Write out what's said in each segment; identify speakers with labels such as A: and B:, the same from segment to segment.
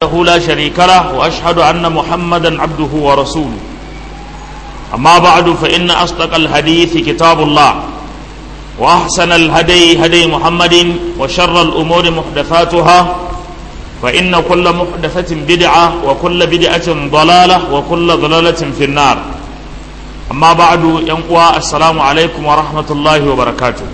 A: وحده لا شريك له وأشهد أن محمدا عبده ورسوله أما بعد فإن أصدق الحديث كتاب الله وأحسن الهدي هدي محمد وشر الأمور محدثاتها فإن كل محدثة بدعة وكل بدعة ضلالة وكل ضلالة في النار أما بعد ينقوى السلام عليكم ورحمة الله وبركاته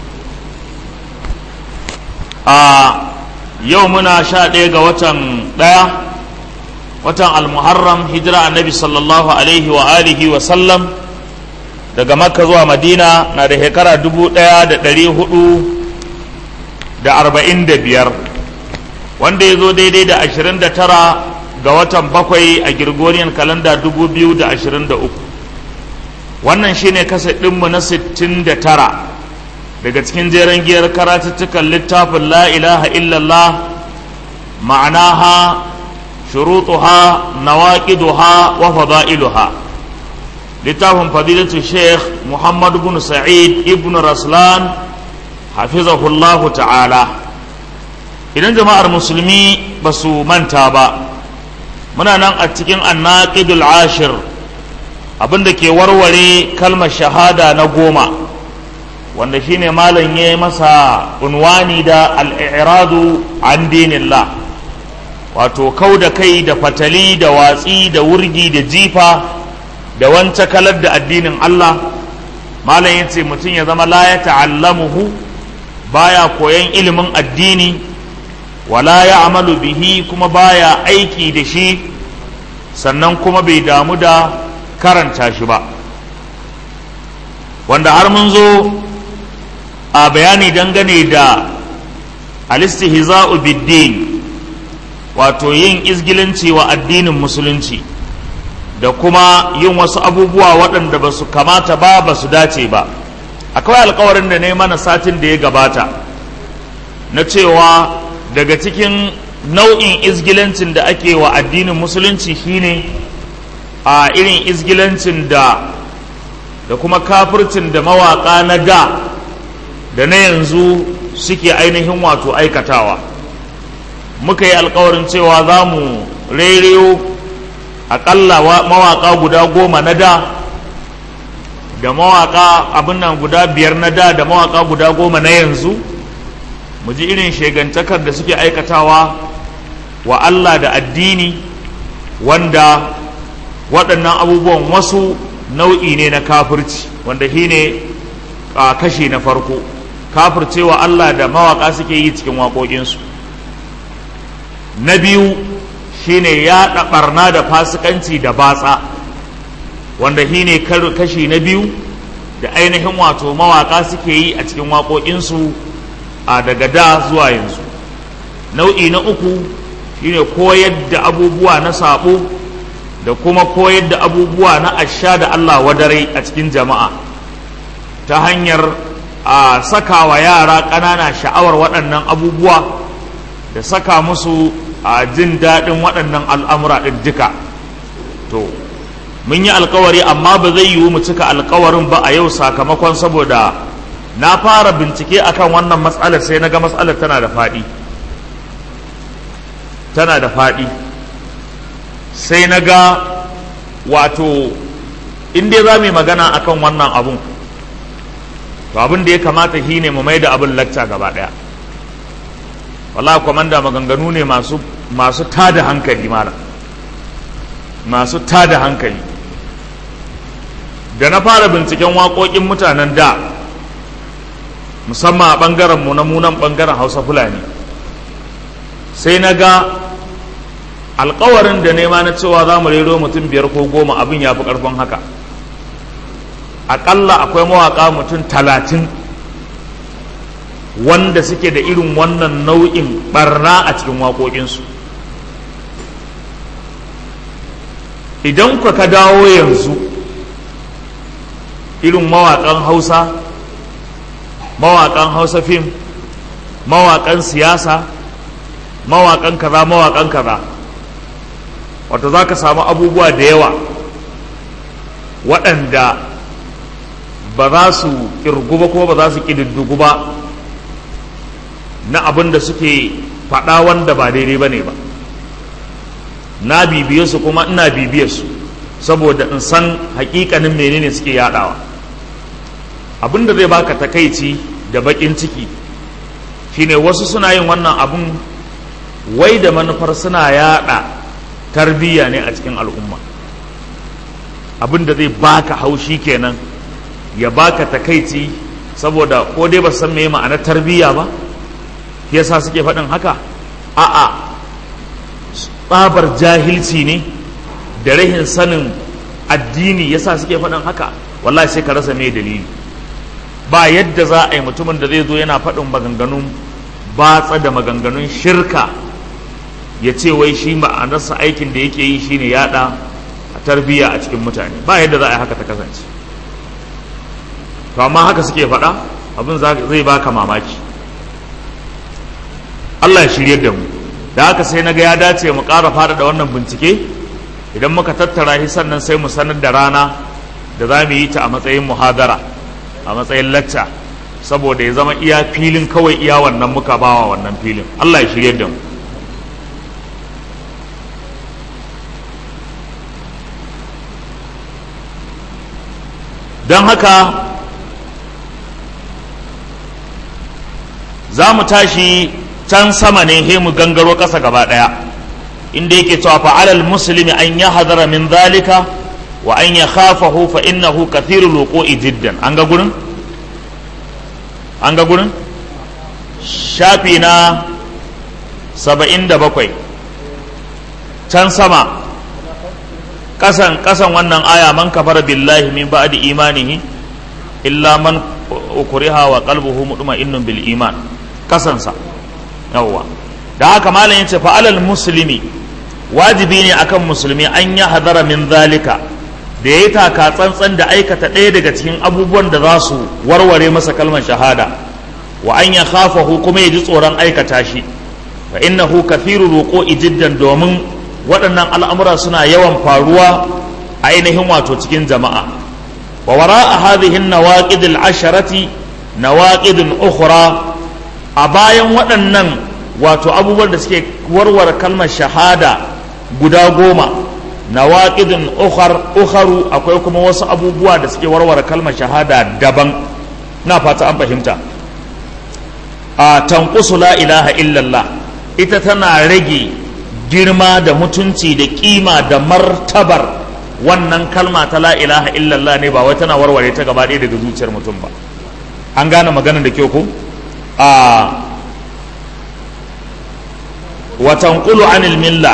A: آه يومنا شاء وتن ديا وتن المحرم هجرة النبي صلى الله عليه وآله وسلم daga makka zuwa madina na da shekara dubu ɗaya da ɗari hudu da arba'in da biyar wanda ya zo daidai da ashirin da tara ga watan bakwai a girgoriyan kalanda dubu biyu da ashirin da uku wannan shine kasa ɗinmu na sittin da tara daga cikin jeren giyar karatuttukan littafin la ilaha illallah ma'anaha shurutuha nawaqiduha wa fada'iluha littafin fadilatu sheikh muhammad bin sa'id ibn raslan hafizahullahu ta'ala idan jama'ar musulmi ba su manta ba muna nan a cikin annaqidul ashir abinda ke warware kalmar shahada na goma wanda shine malam ya masa unwani da al'iradu an dinillah wato kau da kai da fatali da watsi da wurgi da jifa da wancan kalar da addinin Allah malam ya ce mutum ya zama la ya ta'allamuhu baya koyan ilimin addini wala ya amalu bihi kuma baya aiki da shi sannan kuma bai damu da karanta shi ba wanda har mun zo a bayani dangane da alistihza'u biddin wato yin izgilanci wa addinin musulunci da kuma yin wasu abubuwa waɗanda ba su kamata ba ba su dace ba akwai alkawarin da ne mana satin da ya gabata na cewa daga cikin nau'in izgilancin da ake wa addinin musulunci shine a irin izgilancin da da kuma kafircin da mawaƙa na da da na yanzu suke ainihin wato aikatawa muka yi alkawarin cewa za mu rereyo aƙalla mawaƙa guda goma na da da mawaƙa abin nan guda biyar na da da mawaƙa guda goma na yanzu mu ji irin shegantakar da suke aikatawa wa Allah da addini wanda waɗannan abubuwan wasu nau'i ne na kafirci wanda shi ne kashi na farko kafircewa Allah da mawaƙa suke yi cikin waƙoƙinsu na biyu shine ya ɓarna da fasikanci da batsa wanda shine kashi na biyu da ainihin wato mawaƙa suke yi a cikin waƙoƙinsu a daga da zuwa yanzu nau'i na uku shine koyar da abubuwa na saɓo da kuma koyar da abubuwa na asha da Allah wadare a cikin jama'a ta hanyar a saka wa yara ƙanana sha'awar waɗannan abubuwa da saka musu a jin daɗin waɗannan al'amura ɗin duka to mun yi alkawari amma ba zai yiwu mu cika alkawarin ba a yau sakamakon saboda na fara bincike akan wannan matsalar sai na ga matsalar tana da faɗi tana da faɗi sai na ga wato inda za mu yi magana akan wannan abun to abin da ya kamata shi ne mu mai da abin lacca gaba ɗaya wala kwamanda maganganu ne masu masu tada hankali mara masu tada hankali da na fara binciken waƙoƙin mutanen da musamman a ɓangaren mu na munan ɓangaren hausa fulani sai na ga alkawarin da nema na cewa za mu rero mutum biyar ko goma abin ya fi ƙarfin haka aƙalla akwai mawaƙa mutum talatin wanda suke da irin wannan nau'in barna a cikin waƙoƙinsu idan ku ka dawo yanzu irin mawaƙan hausa mawaƙan hausa fim mawaƙan siyasa mawaƙan kaza mawaƙan kaza wato za ka samu abubuwa da yawa waɗanda ba za su ƙirgu ba ko ba za su ƙididdigu ba na abin da suke faɗa wanda ba daidai ba ne ba na bibiye su kuma ina bibiye su saboda in san hakikanin menene suke yadawa abin da zai baka takaici da bakin ciki shine wasu suna yin wannan abun wai da manufar suna yada tarbiyya ne a cikin al'umma abin da zai baka haushi kenan ya baka takaici saboda ko dai ba san me ma'anar tarbiyya ba yasa suke faɗin haka a'a tsabar jahilci ne da rahin sanin addini yasa suke faɗin haka wallahi sai ka rasa me dalili ba yadda za a yi mutumin da zai zo yana faɗin maganganun batsa da maganganun shirka ya ce wai shi ma'anarsa aikin da yake yi shine yada a tarbiyya a cikin mutane ba yadda za a yi haka ta kasance to amma haka suke faɗa abin zai baka mamaki Allah ya shirye da mu da haka sai na ga ya dace mu ƙara faɗaɗa wannan bincike idan muka tattara shi sannan sai mu sanar da rana da za mu yi ta a matsayin muhadara a matsayin lacca saboda ya zama iya filin kawai iya wannan muka bawa wannan filin Allah ya shirye da mu don haka za mu tashi can sama ne he mu gangaro ƙasa gaba ɗaya inda yake cewa fa'alal muslimi an ya hadara min zalika wa an ya khafahu fa innahu kathirul wuqu'i jiddan an ga gurin an ga gurin shafi na saba'in da bakwai can sama kasan kasan wannan aya man kafara billahi min ba'di imanihi illa man ukriha wa qalbuhu mutma'innun bil iman kasansa yawwa da haka malam yace fa alal muslimi wajibi ne akan musulmi an ya hadara min zalika da ya taka tsantsan da aikata ɗaya daga cikin abubuwan da za su warware masa kalmar shahada wa an ya khafahu kuma ya ji tsoron aikata shi fa innahu kathiru ruqu'i jiddan domin waɗannan al'amura suna yawan faruwa a ainihin wato cikin jama'a wa wara'a hadhihi an-nawaqid al-asharati nawaqid ukhra a bayan waɗannan wato abubuwan da suke warware kalmar shahada guda goma nawaqidun ukhar ukharu akwai kuma wasu abubuwa da suke warware kalmar shahada daban na fata an fahimta a tanqusu la ilaha illallah ita tana rage girma da mutunci da kima da martabar wannan kalma ta la ilaha illallah ne ba wai tana warware ta gaba ɗaya daga zuciyar mutum ba an gane maganar da kyau ko a wa tanqulu anil milla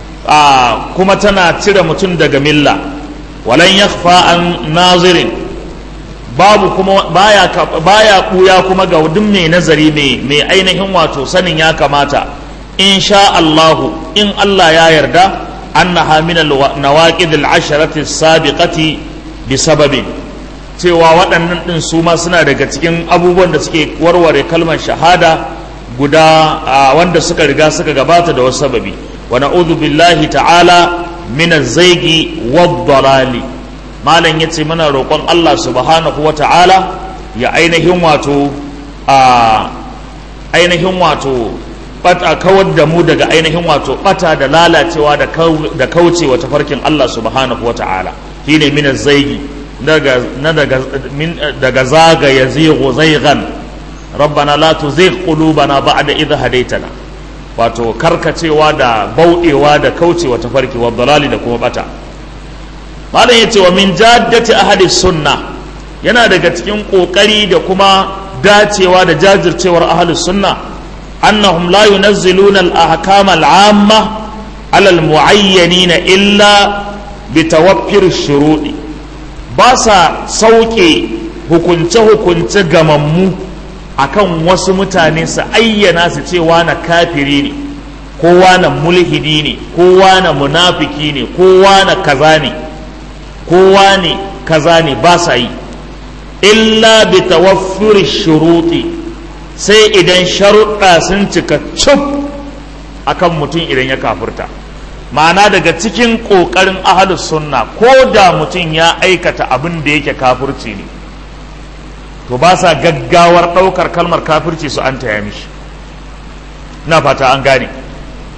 A: a kuma tana cire mutum daga milla walan yakhfa an nazirin babu kuma baya baya kuya kuma ga duk mai nazari mai mai ainihin wato sanin ya kamata in sha Allahu in Allah ya yarda annaha min nawaqid al-asharati as-sabiqati bi sababin cewa waɗannan ɗin su ma suna daga cikin abubuwan da suke warware kalmar shahada guda wanda suka riga suka gabata da wasu sababi wa na'udhu billahi ta'ala min az-zaygi wad-dalali malam yace muna roƙon Allah subhanahu wa ta'ala ya ainihin wato a ainihin wato bata kawar da mu daga ainihin wato bata da lalacewa da kaucewa tafarkin Allah subhanahu wa ta'ala shine min az-zaygi daga daga zagaya zighu zaygan rabbana la tuzigh qulubana ba'da idh hadaytana wato karkacewa da bauɗewa da kaucewa tafarki wa dalali da kuma bata malam yace wa min jaddati ahli sunna yana daga cikin kokari da kuma dacewa da jajircewar ahli sunna annahum la yunazziluna al-ahkam al-amma ala al-mu'ayyanina illa bitawaffir shurudi ba sa sauke hukunce-hukunce gamammu akan wasu mutane su ayyana su ce na kafiri ne ko na mulhidi ne ko na munafiki ne ko na kaza ne ko ne kaza ne ba sa yi illa bi tawaffuri shuruti sai idan sharuɗa sun cika cuf akan mutum idan ya kafurta ma'ana daga cikin ƙoƙarin ahalus sunna ko da mutum ya aikata abin da yake kafirci ne to ba sa gaggawar ɗaukar kalmar kafirci su an taya mishi na fata an gane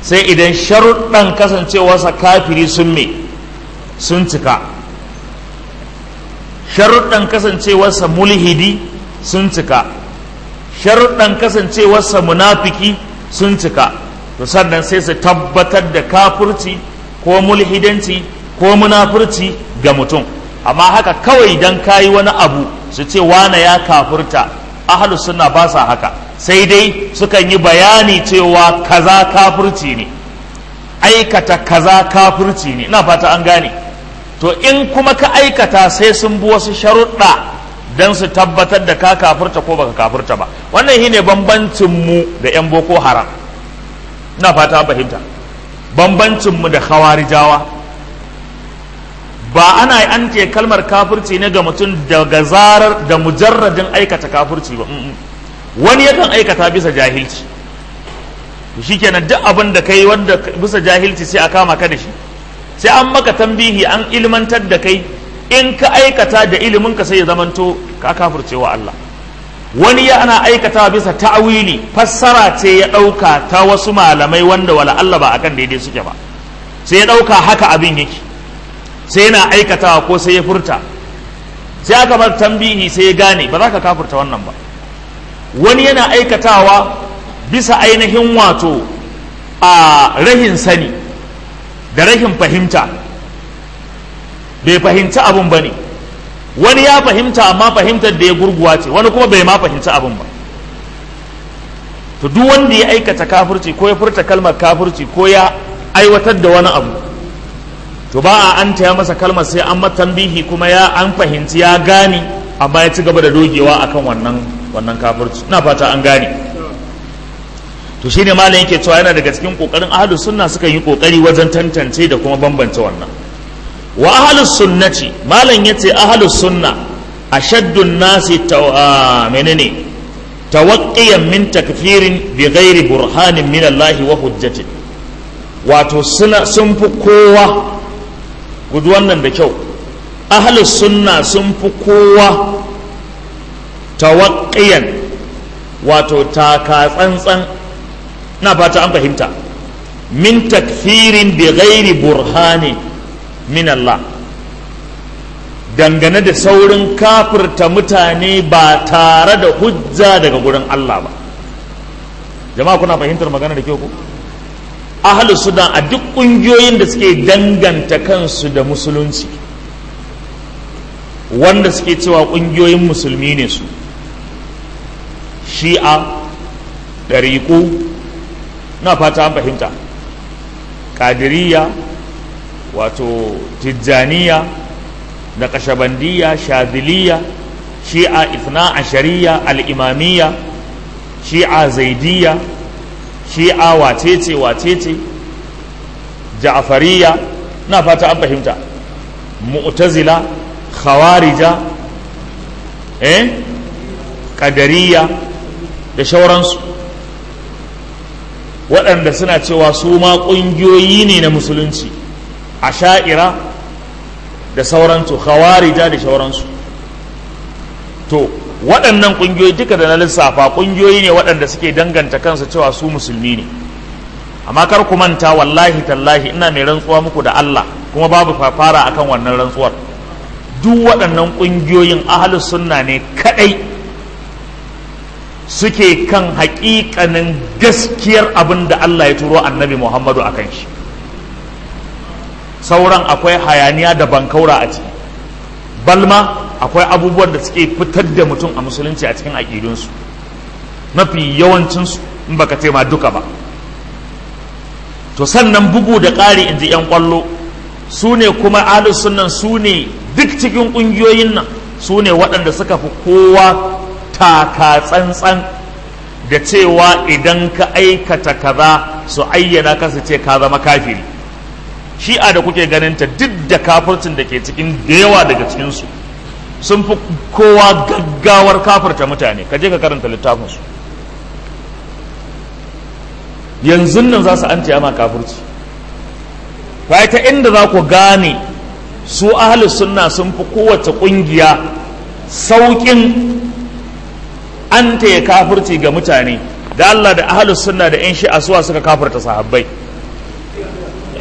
A: sai idan sharuɗan kasancewarsa kafiri sun me sun cika sharuɗan kasancewarsa mulhidi sun cika sharuɗan kasancewarsa munafiki sun cika to sannan sai su tabbatar da kafurci ko mulhidanci ko munafurci ga mutum amma haka kawai dan kayi wani abu su ce wane ya kafurta ahlus sunna ba sa haka sai dai sukan yi bayani cewa kaza kafurci ne aikata kaza kafurci ne ina fata an gane to in kuma ka aikata sai sun bi wasu sharuɗa don su tabbatar da ka kafurta ko baka kafurta ba wannan shine bambancin mu da yan boko haram ina fata an fahimta bambancin mu da khawarijawa ba ana an ce kalmar kafurci ne ga mutum daga zarar da mujarradin aikata kafurci ba wani yakan aikata bisa jahilci shikenan duk abin da kai wanda bisa jahilci sai a kama ka da shi sai an maka tambihi an ilmantar da kai in ka aikata da ilimin ka sai ya zamanto ka kafurce wa Allah wani ya ana aikata bisa ta'wili fassara ce ya ɗauka ta wasu malamai wanda wala Allah ba akan daidai suke ba sai ya ɗauka haka abin yake sai yana aikatawa ko sai ya furta sai aka bar tambihi sai ya gane ba za ka kafurta wannan ba wani yana aikatawa bisa ainihin wato a rahin sani da rahin fahimta bai fahimci abun ba ne wani ya fahimta amma fahimtar da ya gurguwa ce wani kuma bai ma fahimci abun ba to duk wanda ya aikata kafirci ko ya furta kalmar kafirci ko ya aiwatar da wani abu to ba a an taya masa kalmar sai an tambihi kuma ya an fahimci ya gane amma ya ci gaba da dogewa akan wannan wannan kafirci ina fata an gane to shine malam yake cewa yana daga cikin kokarin ahlus sunna suka yi kokari wajen tantance da kuma bambance wannan wa ahlus sunnati malam yace ahlus sunna ashaddun nasi menene tawaqqiyan min takfirin bi ghairi burhanin min Allah wa hujjatin wato suna sun fi kowa gudu wannan da kyau ahlus sunna sun fi kowa tawaqqiyan wato taka tsantsan na fata an fahimta min takfirin bi ghairi burhani min Allah dangane da saurin kafirta mutane ba tare da hujja daga gurin Allah ba jama'a kuna fahimtar magana da kyau ko ahlus sudan a duk kungiyoyin da suke danganta kansu da musulunci wanda suke cewa kungiyoyin musulmi ne su shi'a ɗariƙu na fata an fahimta kadiriya wato tijjaniya da kashabandiya shadiliya shi'a ifna ashariya al'imamiya shi'a zaidiya shi'a wacece wacece ja'afariya na fata an fahimta mu'tazila khawarija eh kadariya da shauransu waɗanda suna cewa su ma ƙungiyoyi ne na musulunci a sha'ira da sauransu khawarija da sauransu to waɗannan ƙungiyoyi duka da na lissafa ƙungiyoyi ne waɗanda suke danganta kansu cewa su musulmi ne amma kar ku manta wallahi tallahi ina mai rantsuwa muku da Allah kuma babu fafara akan wannan rantsuwar duk waɗannan ƙungiyoyin ahlus sunna ne kaɗai suke kan haƙiƙanin gaskiyar abin da Allah ya turo annabi Muhammadu a kan shi sauran akwai hayaniya da bankaura a ciki balma akwai abubuwan da suke fitar da mutum a musulunci a cikin aƙidunsu mafi yawancinsu in baka ce ma duka ba to sannan bugu da ƙari in ji 'yan ƙwallo su ne kuma ahlus sunnan su ne duk cikin ƙungiyoyin nan su ne waɗanda suka fi kowa taka tsantsan da cewa idan ka aikata kaza su ayyana ka su ce ka zama kafiri shi'a da kuke ganinta duk da kafircin da ke cikin da yawa daga cikinsu sun fi kowa gaggawar kafirta mutane ka je ka karanta littafinsu yanzu nan za su an ma kafirci ba ta inda za ku gane su ahli sunna sun fi kowace ƙungiya sauƙin an ya kafirci ga mutane da Allah da ahlus sunna da yan shi'a suwa suka kafirta sahabbai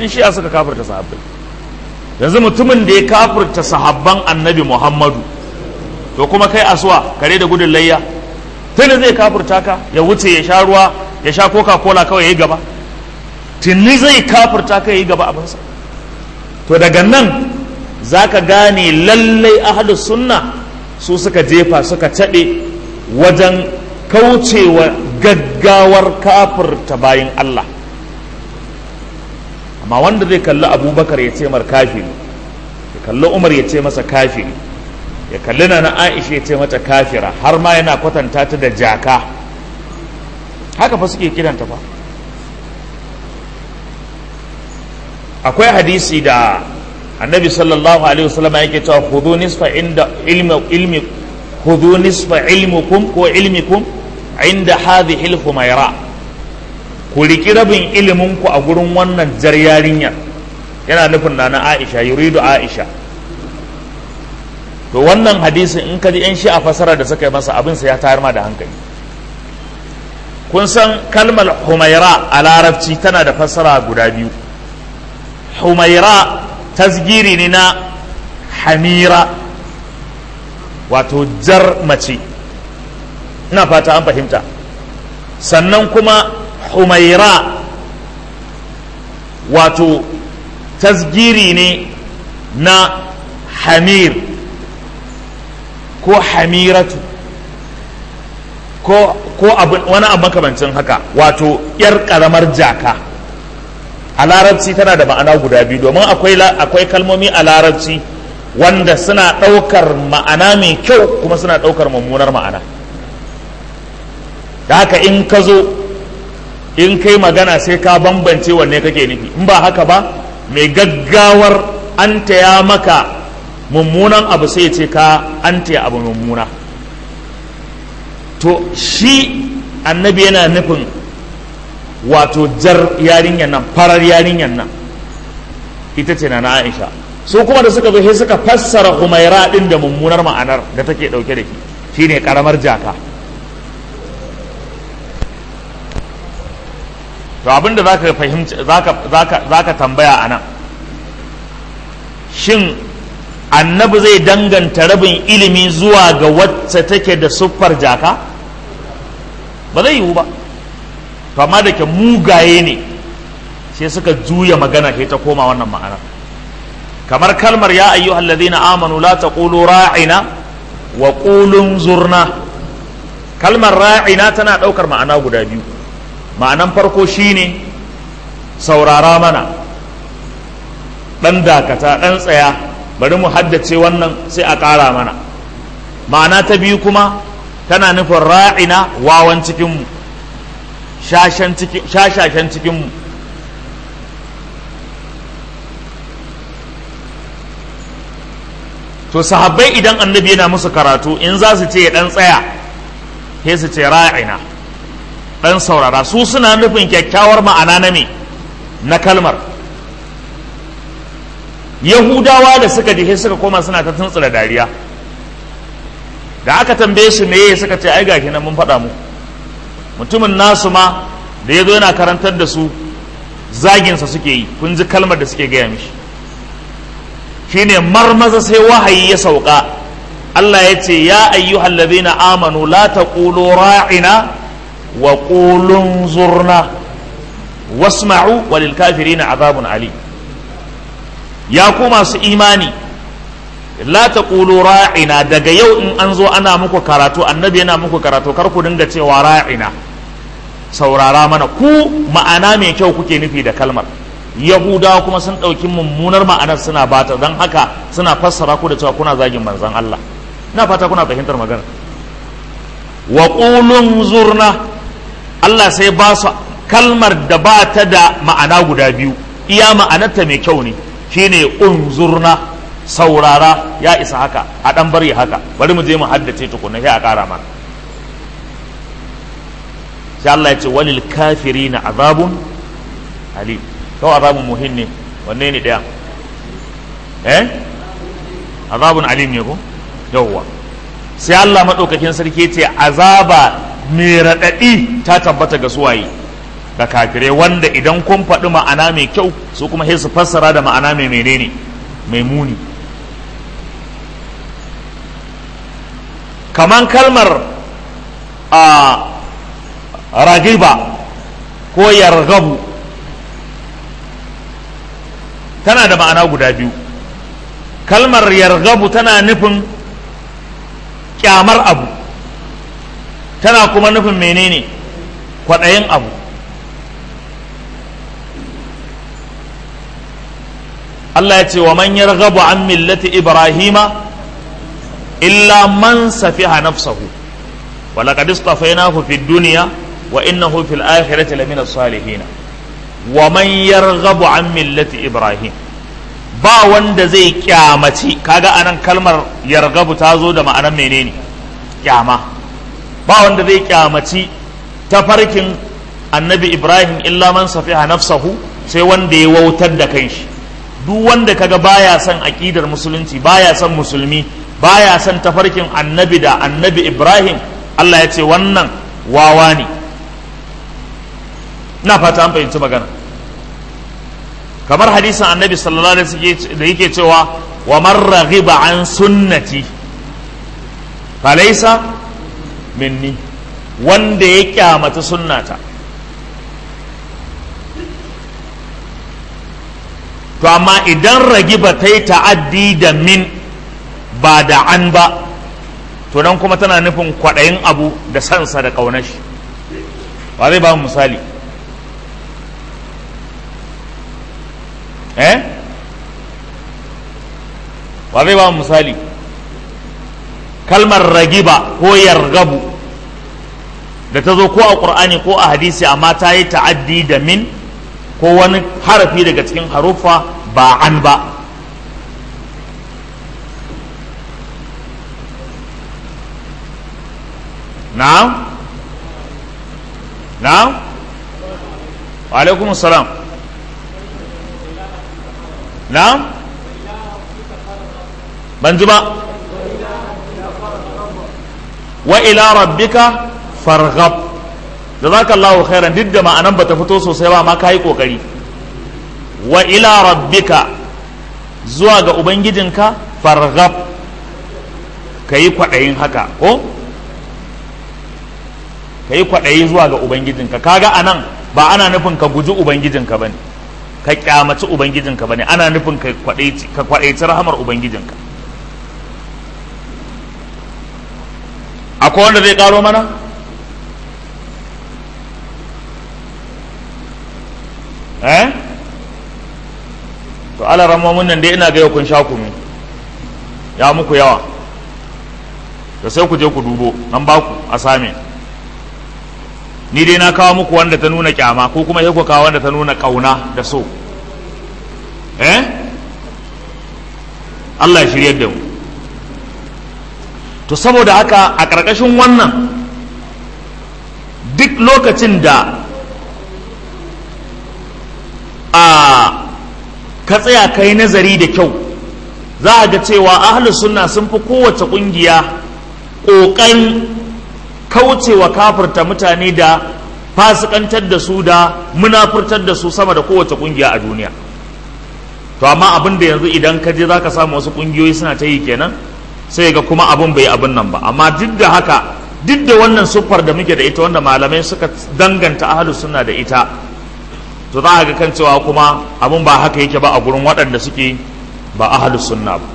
A: in shi'a suka kafirta sahabbai yanzu mutumin da ya kafirta sahabban annabi muhammadu to kuma kai asuwa kare da gudun layya tuni zai kafirta ka ya wuce ya sha ruwa ya sha coca cola kawai ya yi gaba tuni zai kafirta ka ya yi gaba abinsa to daga nan za ka gane lallai ahalus sunna su suka jefa suka caɗe wajen kaucewa gaggawar kafirta bayan Allah amma wanda zai kalli abubakar ya ce mar kafiri ya kalli umar ya ce masa kafiri ya kalli na na aisha ya ce mata kafira har ma yana kwatanta ta da jaka haka fa suke kiranta fa akwai hadisi da annabi sallallahu alaihi wasallam yake cewa khudhu nisfa inda ilmi ilmi khudhu nisfa ilmukum ko ilmikum inda hadhihi al-humayra ku riki rabin ilimin ku a gurin wannan jar yarinyar yana nufin na Aisha yuridu Aisha to wannan hadisin in ka ji yan shi a fasara da suka yi masa abin sa ya tayar ma da hankali kun san kalmar humaira a larabci tana da fassara guda biyu humaira tasgiri ne na hamira wato jar mace ina fata an fahimta sannan kuma humaira wato tasgiri ne na hamir ko hamiratu ko ko wani abu makamancin haka wato yar karamar jaka a larabci tana da ma'ana guda biyu domin akwai kalmomi a larabci wanda suna ɗaukar ma'ana mai kyau kuma suna ɗaukar mummunar ma'ana da haka in ka zo in kai magana sai ka bambance wanne kake nufi in ba haka ba mai gaggawar an taya maka mummunan abu sai ce ka an taya abu mummuna to shi annabi yana nufin wato jar yarinyar nan farar yarinyar nan ita ce na na aisha su kuma da suka zo sai suka fassara humaira din da mummunar ma'anar da take dauke da shi shine karamar jaka to abinda zaka fahimci zaka zaka zaka tambaya anan shin annabi zai danganta rabin ilimi zuwa ga wacce take da siffar jaka ba zai yiwu ba to amma da ke mugaye ne sai suka juya magana sai ta koma wannan ma'ana kamar kalmar ya ayyu alladhina amanu la taqulu ra'ina wa qulu zurna kalmar ra'ina tana daukar ma'ana guda biyu ma'anan farko shine saurara mana dan dakata dan tsaya bari mu haddace wannan sai a ƙara mana ma'ana ta biyu kuma tana nufin ra'ina wawan cikinmu shashashen cikinmu to sahabbai idan annabi yana musu karatu in za su ce ya ɗan tsaya sai su ce ra'ina ɗan saurara su suna nufin kyakkyawar ma'ana na me na kalmar yahudawa da suka je suka koma suna ta tuntsura dariya da aka tambaye su meye suka ce ai gashi nan mun faɗa mu mutumin nasu ma da ya zo yana karantar da su zaginsa suke yi kun ji kalmar da suke gaya mishi shine marmaza sai wahayi ya sauka Allah ya ce ya ayyuhal ladhina amanu la taqulu ra'ina wa qulu zurna wasma'u walil kafirina azabun ali ya ku masu imani la taqulu ra'ina daga yau in an zo ana muku karatu annabi yana muku karatu kar ku dinga cewa ra'ina saurara mana ku ma'ana mai kyau kuke nufi da kalmar yahudawa kuma sun ɗauki mummunar ma'anar suna bata don haka suna fassara ku da cewa kuna zagin manzon Allah na fata kuna fahimtar magana wa qulun zurna Allah sai ba su kalmar da ba ta da ma'ana guda biyu iya ma'anarta mai kyau ne shine unzurna saurara ya isa haka a dan bari haka bari mu je mu haddace tukunna sai a kara mana sai Allah ya ce walil kafirina azabun alim to azabun muhin ne wanne ne daya eh azabun alim ne ko yawwa sai Allah madaukakin sarki ce azaba mai radadi ta tabbata ga suwaye ga kafirai wanda idan kun faɗi ma'ana mai kyau su kuma sai su fassara da ma'ana mai menene mai muni kaman kalmar a ragiba ko yargabu tana da ma'ana guda biyu kalmar yargabu tana nufin kyamar abu tana kuma nufin menene kwaɗayin abu Allah ya ce wa man yarghabu an millati ibrahima illa man safiha nafsahu wa laqad istafainahu fid dunya wa innahu fil akhirati lamina salihin wa man yarghabu an millati ibrahim ba wanda zai kyamaci kaga anan kalmar yargabu ta zo da ma'anar menene kyama ba wanda zai kyamaci tafarkin annabi ibrahim illa man safiha nafsahu sai wanda ya wautar da kanshi duk wanda kaga baya son aƙidar musulunci baya son musulmi baya son tafarkin annabi da annabi ibrahim allah ya ce wannan wawa ne na fata an fahimci magana kamar hadisin annabi sallallahu alaihi wasallam da yake cewa wa man raghiba an sunnati falaysa minni wanda ya kyamata sunnata to amma idan ragiba ta yi ta'addi da min ba da an ba to nan kuma tana nufin kwaɗayin abu da sansa da ƙaunashi ba zai ba mu misali eh ba zai ba mu misali kalmar ragiba ko yargabu da ta zo ko a ƙur'ani ko a hadisi amma ta yi ta'addi da min ko wani harafi daga cikin haruffa ba an ba na'am na'am wa alaikum salam na'am ban ji ba wa ila rabbika farghab jazakallahu khairan duk da ma'anan bata fito sosai ba ma kayi kokari wa ila rabbika zuwa ga ubangijinka farghab kayi kwadayin haka ko kayi kwadayi zuwa ga ubangijinka kaga anan ba ana nufin ka guji ubangijinka bane ka kyamaci ubangijinka bane ana nufin ka kwadaici ka kwadaici rahamar ubangijinka akwai wanda zai karo mana eh to ala ramomin nan dai ina ga kun sha kunu ya muku yawa da sai ku je ku dubo an ba ku a same ni dai na kawo muku wanda ta nuna kyama ko kuma sai ku kawo wanda ta nuna kauna da so eh Allah ya shiryar da mu to saboda haka a ƙarƙashin wannan duk lokacin da a ka tsaya ka yi nazari da kyau za a ga cewa ahlus sunna sun fi kowace ƙungiya ƙoƙarin kaucewa kafirta mutane da fasikantar da su da munafurtar da su sama da kowace ƙungiya a duniya to amma abin da yanzu idan ka je za ka samu wasu ƙungiyoyi suna ta yi kenan sai ga kuma abin bai abin nan ba amma duk da haka duk da wannan siffar da muke da ita wanda malamai suka danganta ahlus sunna da ita to za a ga kan cewa kuma abin ba haka yake ba a gurin waɗanda suke ba ahlus sunna ba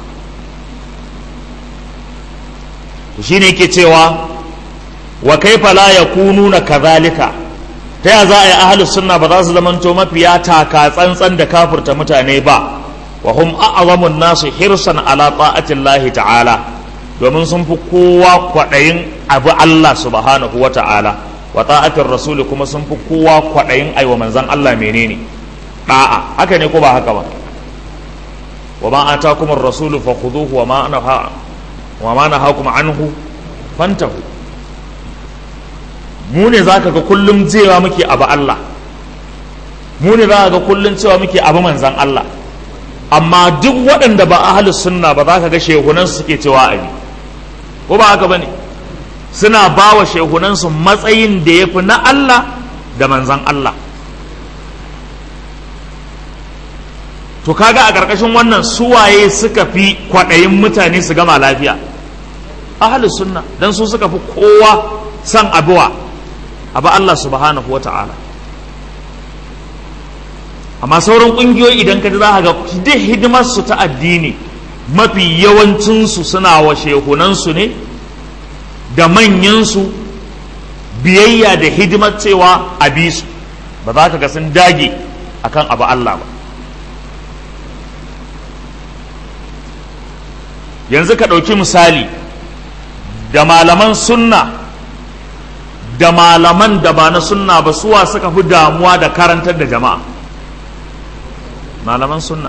A: to shine yake cewa wa kaifa la yakununa kadhalika ta ya za a yi ahlus sunna ba za su zamanto mafiya taka tsantsan da kafirta mutane ba wa hum a'zamun nasu hirsan ala ta'atillahi ta'ala domin sun fi kowa kwaɗayin abu Allah subhanahu wa ta'ala wa ta'atin rasuli kuma sun fi kowa kwaɗayin aiwa manzan Allah menene da'a haka ne ko ba haka ba wa ma atakum ar-rasulu fakhuduhu wa ma naha wa ma nahakum anhu fantahu mu ne zaka ga kullum cewa muke abu Allah mu ne zaka ga kullum cewa muke abu manzan Allah amma duk waɗanda ba ahlus sunna ba za ka ga shehunan suke cewa abi ko ba haka bane suna ba wa shehunansu matsayin da ya fi na Allah da manzan Allah to kaga a ƙarƙashin wannan suwaye suka fi kwaɗayin mutane su gama lafiya ahalus sunna dan su suka fi kowa san abuwa abu Allah subhanahu wa ta'ala amma sauran ƙungiyoyi idan ka ji za ga duk hidimar su ta addini mafi yawancinsu suna wa shehunansu ne da manyansu biyayya da hidimar cewa a bi su ba za ka ga sun dage akan abu Allah ba yanzu ka ɗauki misali da malaman sunna da malaman da ba na sunna ba suwa suka fi damuwa da karantar da jama'a malaman sunna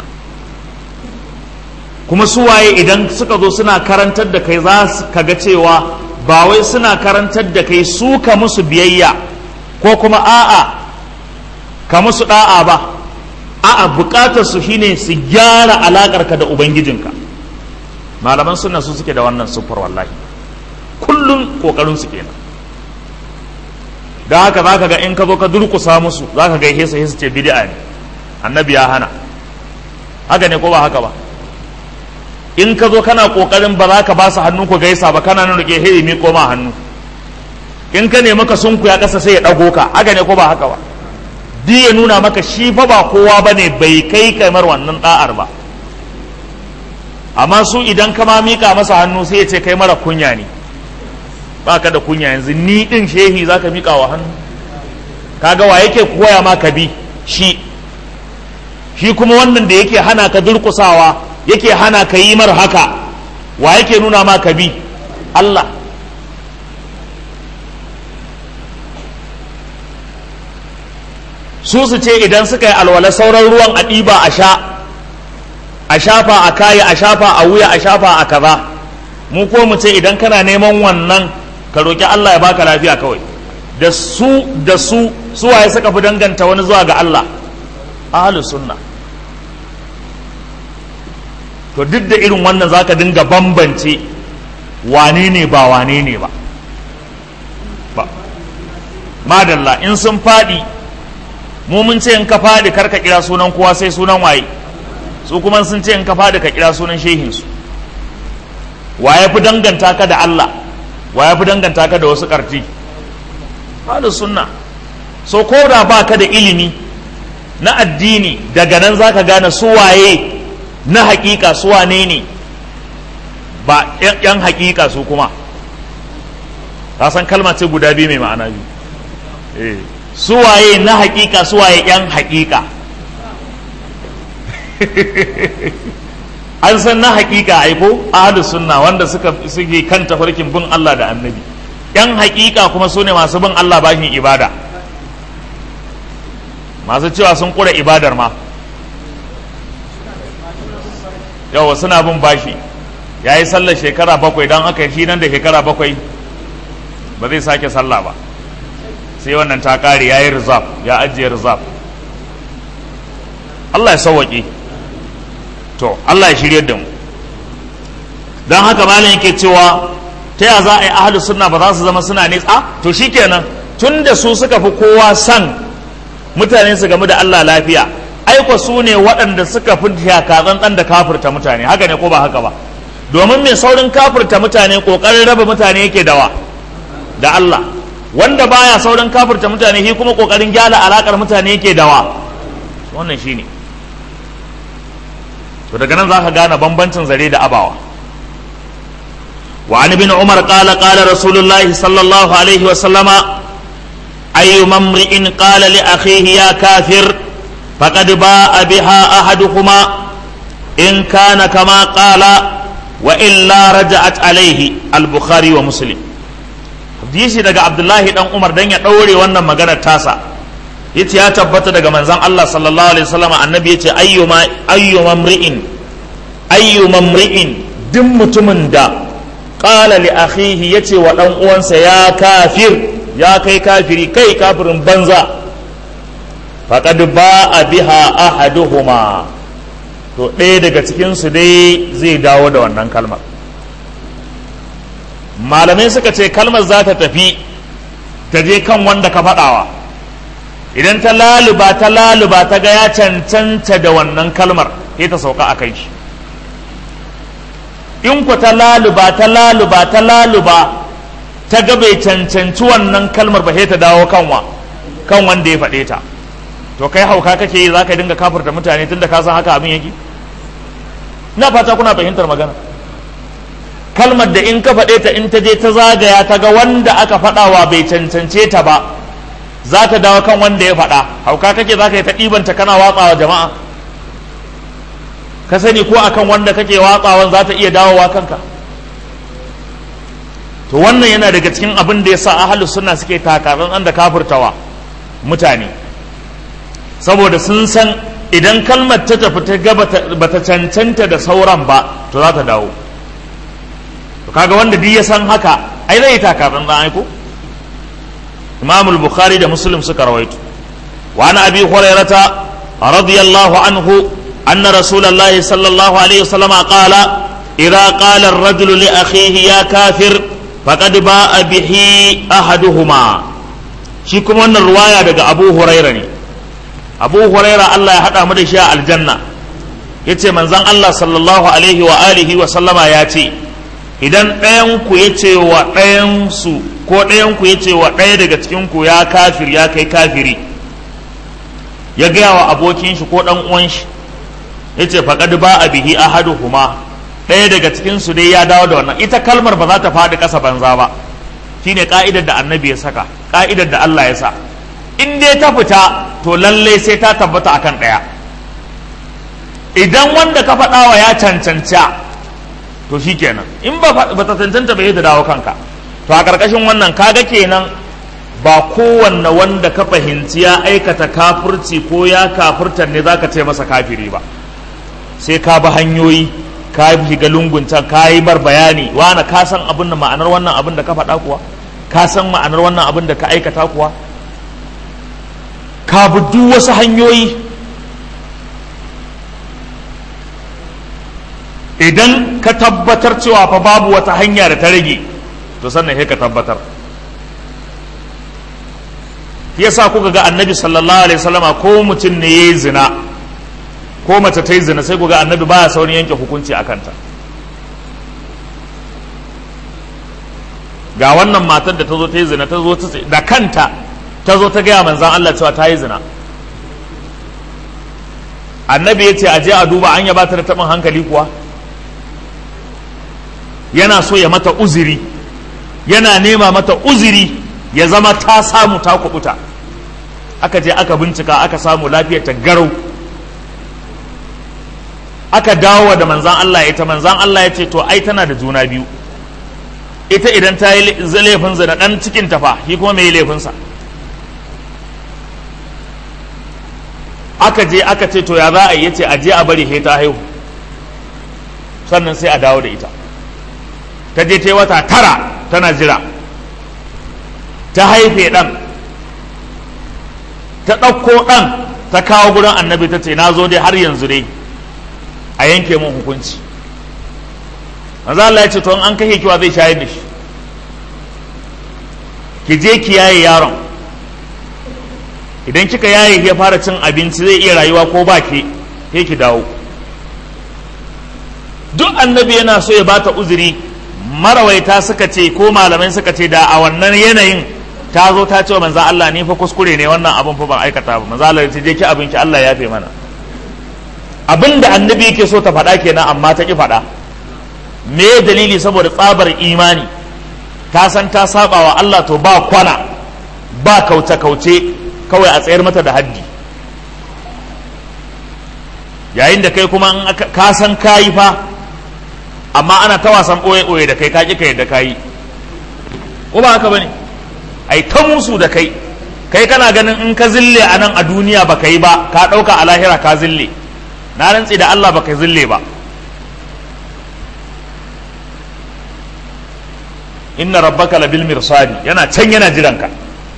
A: kuma suwaye idan suka zo suna karantar da kai za su kaga cewa ba wai suna karantar da kai su ka musu biyayya ko kuma a'a ka musu da'a ba a'a bukatar su shine su gyara alakarka da ubangijinka malaman sunna su suke da wannan sufar wallahi kullum kokarin su kenan da haka zaka ga in ka zo ka durkusa musu zaka ga hesa hesa ce bid'a ne annabi ya hana haka ne ko ba haka ba in ka zo kana kokarin ba za ka ba su hannu ku gaisa ba kana nuna ke hei mi koma hannu in ka nemi ka sunku ya kasa sai ya dago ka haka ne ko ba haka ba duk ya nuna maka shi fa ba kowa bane bai kai kamar wannan da'ar ba amma su idan ka ma mika masa hannu sai ya ce kai mara kunya ne ba ka da kunya yanzu ni din shehi za ka mika wa hannu kaga wa yake koya ma ka bi shi shi kuma wannan da yake hana ka durkusawa yake hana ka yi mar haka wa yake nuna ma ka bi Allah su su ce idan suka yi alwala sauran ruwan a ɗiba a sha a shafa a kaya a shafa a wuya a shafa a kaza mu ko mu ce idan kana neman wannan ka roƙi Allah ya baka lafiya kawai da su da su suwaye suka fi danganta wani zuwa ga Allah ahlus sunna to duk da irin wannan zaka dinga bambance wane ne ba wane ne ba ba madalla in sun faɗi mu mun ce in ka faɗi kar ka kira sunan kowa sai sunan waye su kuma sun ce in ka faɗi ka kira sunan shehinsu wa ya fi danganta ka da Allah wa ya fi danganta ka da wasu ƙarfi ahlus sunna so ko da ba ka da ilimi na addini daga nan zaka gane su waye na hakika su wane ne ba yan hakika su kuma ka san kalma ce guda biyu mai ma'ana biyu eh su waye na hakika su waye yan hakika an san na hakika aiko ahlus sunna wanda suka suke kan tafarkin bin Allah da annabi yan hakika kuma su ne masu bin Allah bashin ibada masu cewa sun kura ibadar ma yawa suna bin bashi ya yi sallar shekara bakwai don aka shi nan da shekara bakwai ba zai sake sallah ba sai wannan ta kare ya yi rizab ya ajiye rizab Allah ya sauwaƙe to Allah ya shirya da mu don haka malam yake cewa ta ya za a yi ahalus sunna ba za su zama suna nesa to shikenan tun da su suka fi kowa san mutane su game da Allah lafiya aiko su ne waɗanda suka fi shakazan ɗan da kafirta mutane haka ne ko ba haka ba domin mai saurin kafirta mutane ƙoƙarin raba mutane yake dawa da Allah wanda baya saurin kafirta mutane shi kuma ƙoƙarin gyara alaƙar mutane yake dawa wannan shine to daga nan za ka gane bambancin zare da abawa وعن ابن عمر قال قال رسول الله صلى الله عليه وسلم أي امرئ قال لأخيه يا كافر فقد باء بها أحدهما إن كان كما قال وإلا رجعت عليه البخاري ومسلم hadisi daga Abdullahi dan Umar dan ya daure wannan maganar tasa yace ya tabbata daga manzon Allah sallallahu alaihi wasallam annabi yace ayyuma ayyuma mri'in ayyuma mri'in duk mutumin da qala li akhihi yace wa dan uwansa ya kafir ya kai kafiri kai kafirin banza faqad ba'a biha ahaduhuma to ɗaya daga cikin su dai zai dawo da wannan kalmar malamai suka ce kalmar za ta tafi ta je kan wanda ka faɗawa idan ta laluba ta laluba ta ga ya cancanta da wannan kalmar sai ta sauka a kai shi in ku ta laluba ta laluba ta laluba ta ga bai cancanci wannan kalmar ba sai ta dawo kanwa kan wanda ya faɗe ta to kai hauka kake yi za ka dinga kafirta mutane tunda ka san haka abin yake na fata kuna fahimtar magana kalmar da in ka faɗe ta in ta je ta zagaya ta ga wanda aka faɗawa bai cancance ta ba za ta dawo kan wanda ya faɗa hauka kake za ka yi ta ɗibanta kana watsawa jama'a ka sani ko akan wanda kake watsawan za ta iya dawowa kanka to wannan yana daga cikin abin da ya sa ahalus suna suke takarar da kafirtawa mutane saboda sun san idan kalmar ta tafi ta ga bata cancanta da sauran ba to za ta dawo to kaga wanda duk ya san haka ai zai takarar da aiko imam al-bukhari da muslim suka rawaito wa ana abi hurairata radiyallahu anhu anna rasulullahi sallallahu alaihi wasallam qala idza qala ar-rajulu li akhihi ya kafir faqad ba'a bihi ahaduhuma shi kuma wannan ruwaya daga abu huraira ne abu huraira Allah ya haɗa mu da shi a aljanna ya ce manzan Allah sallallahu alaihi wa alihi wa sallama ya ce idan ɗayanku ya ce wa ɗayansu ko ɗayanku ya ce wa ɗaya daga cikinku ya kafir ya kai kafiri ya gaya wa abokin shi ko ɗan uwan shi ya ce faƙad ba a bihi ahaduhuma ɗaya daga cikinsu dai ya dawo da wannan ita kalmar ba za ta faɗi ƙasa banza ba shine ka'idar da annabi ya saka ka'idar da Allah ya sa in dai ta fita to lalle sai ta tabbata akan ɗaya idan wanda ka faɗawa ya cancanta to shi kenan in ba ta cancanta bai ta dawo kanka to a ƙarƙashin wannan kaga kenan ba kowanne wanda ka fahimci ya aikata kafirci ko ya kafirtar ne zaka ce masa kafiri ba sai ka bi hanyoyi ka shiga lungun can ka yi bar bayani wani ka san abin da ma'anar wannan abin da ka faɗa kuwa ka san ma'anar wannan abin da ka aikata kuwa ka bi duk wasu hanyoyi idan ka tabbatar cewa fa babu wata hanya da ta rage to sannan sai ka tabbatar yasa kuka ga annabi sallallahu alaihi wasallama ko mutum ne yayi zina ko mace ta yi zina sai kuga annabi baya saurin yanke hukunci a kanta ga wannan matar da ta zo ta yi zina ta zo da kanta ta zo ta gaya manzan Allah cewa ta yi zina annabi ya ce aje a duba an yaba ta da taɓin hankali kuwa yana so ya mata uziri yana nema mata uziri ya zama ta samu ta kubuta aka je aka bincika aka samu lafiyar ta garau aka dawo da manzan Allah ita manzan Allah ya ce to ai tana da juna biyu ita idan ta yi laifin zina dan cikin tafa shi kuma mai laifinsa aka je aka ce to ya za a yi yace a je a bari he ta haihu sannan sai a dawo da ita ta je ta yi wata tara tana jira ta haife ɗan ta ɗauko ɗan ta kawo gurin annabi ta ce na zo dai har yanzu dai a yanke mun hukunci manzo Allah ya ce to an kashe kiwa zai shayar da shi ki je ki yaye yaron idan kika yaye ya fara cin abinci zai iya rayuwa ko ba ke sai ki dawo duk annabi yana so ya bata uzuri marawaita suka ce ko malamai suka ce da a wannan yanayin ta zo ta ce wa manzo Allah ni fa kuskure ne wannan abin fa ban aikata ba manzo Allah ya ce je ki abin ki Allah ya fe mana abin da annabi yake so ta faɗa kenan amma ta ki faɗa me dalili saboda tsabar imani ta san ta saba wa Allah to ba kwana ba kauce kauce kawai a tsayar mata da haddi yayin da kai kuma ka san kayi fa amma ana ta wasan ɓoye ɓoye da kai ka ƙi ka yadda kayi ko ba haka bane ai ta musu da kai kai kana ganin in ka zille a nan a duniya ba ka yi ba ka ɗauka a lahira ka zille na rantsi da Allah ba ka zille ba inna rabbaka labil mirsadi yana can yana jiranka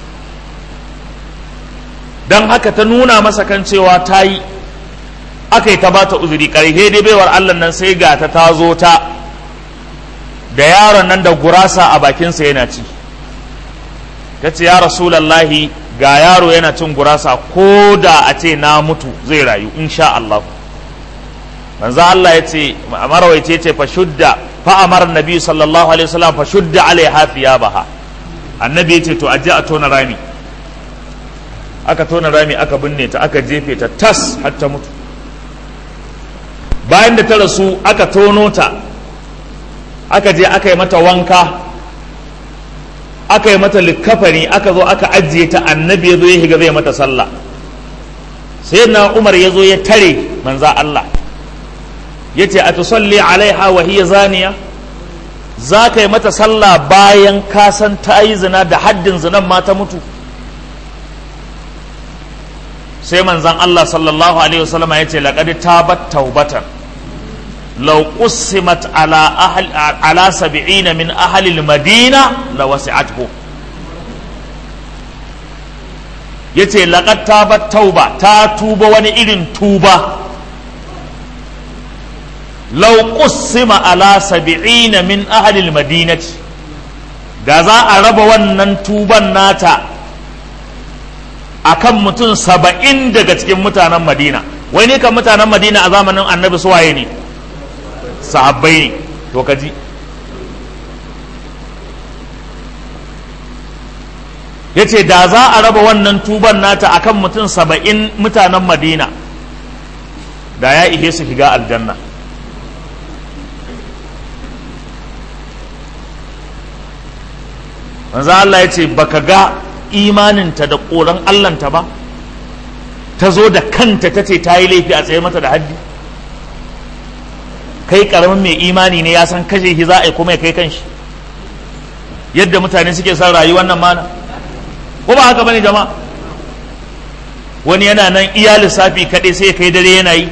A: don haka ta nuna masa kan cewa ta yi aka yi ta bata uzuri ƙarfe dai baiwar Allah nan sai ga ta ta zo ta da yaron nan da gurasa a bakinsa yana ci ta ce ya rasulallahi ga yaro yana cin gurasa ko da a ce na mutu zai rayu insha Allah manzo Allah ya ce marawaice ce fa shudda fa amara nabi sallallahu alaihi wasallam fa shudda alaiha thiyabaha annabi ya ce to aje a tona rami aka tona rami aka binne ta aka jefe ta tas har ta mutu bayan da ta rasu aka tono ta aka je aka yi mata wanka aka yi mata likafani aka zo aka ajiye ta annabi ya zo ya shiga zai mata sallah sai na umar ya zo ya tare manza Allah ya ce a tusalli alaiha wa hiya zaniya za ka yi mata sallah bayan ka san ta yi zina da haddin zinan ma ta mutu sai manzan Allah sallallahu alaihi wasallama ya ce laqad tabat taubatan law qusimat ala ahli ala sab'ina min ahli al-madina la wasi'athu yace laqad tabat tauba ta tuba wani irin tuba law qusima ala sab'ina min ahli al-madinati da za a raba wannan tuban nata akan mutum saba'in daga cikin mutanen madina wai ne kan mutanen madina a zamanin annabi suwaye ne sahabbai ne to kaji ya ce da za a raba wannan tuban nata akan mutum saba'in mutanen madina da ya ihe su shiga aljanna manzo Allah ya ce baka ga imaninta da ƙoran Allahnta ba ta zo da kanta ta ce ta yi laifi a tsaye mata da haddi kai karamin mai imani ne ya san kashe shi za a yi kuma ya kai kanshi yadda mutane suke son rayuwar nan mana ko ba haka bane jama'a wani yana nan iya lissafi kaɗai sai ya kai dare yana yi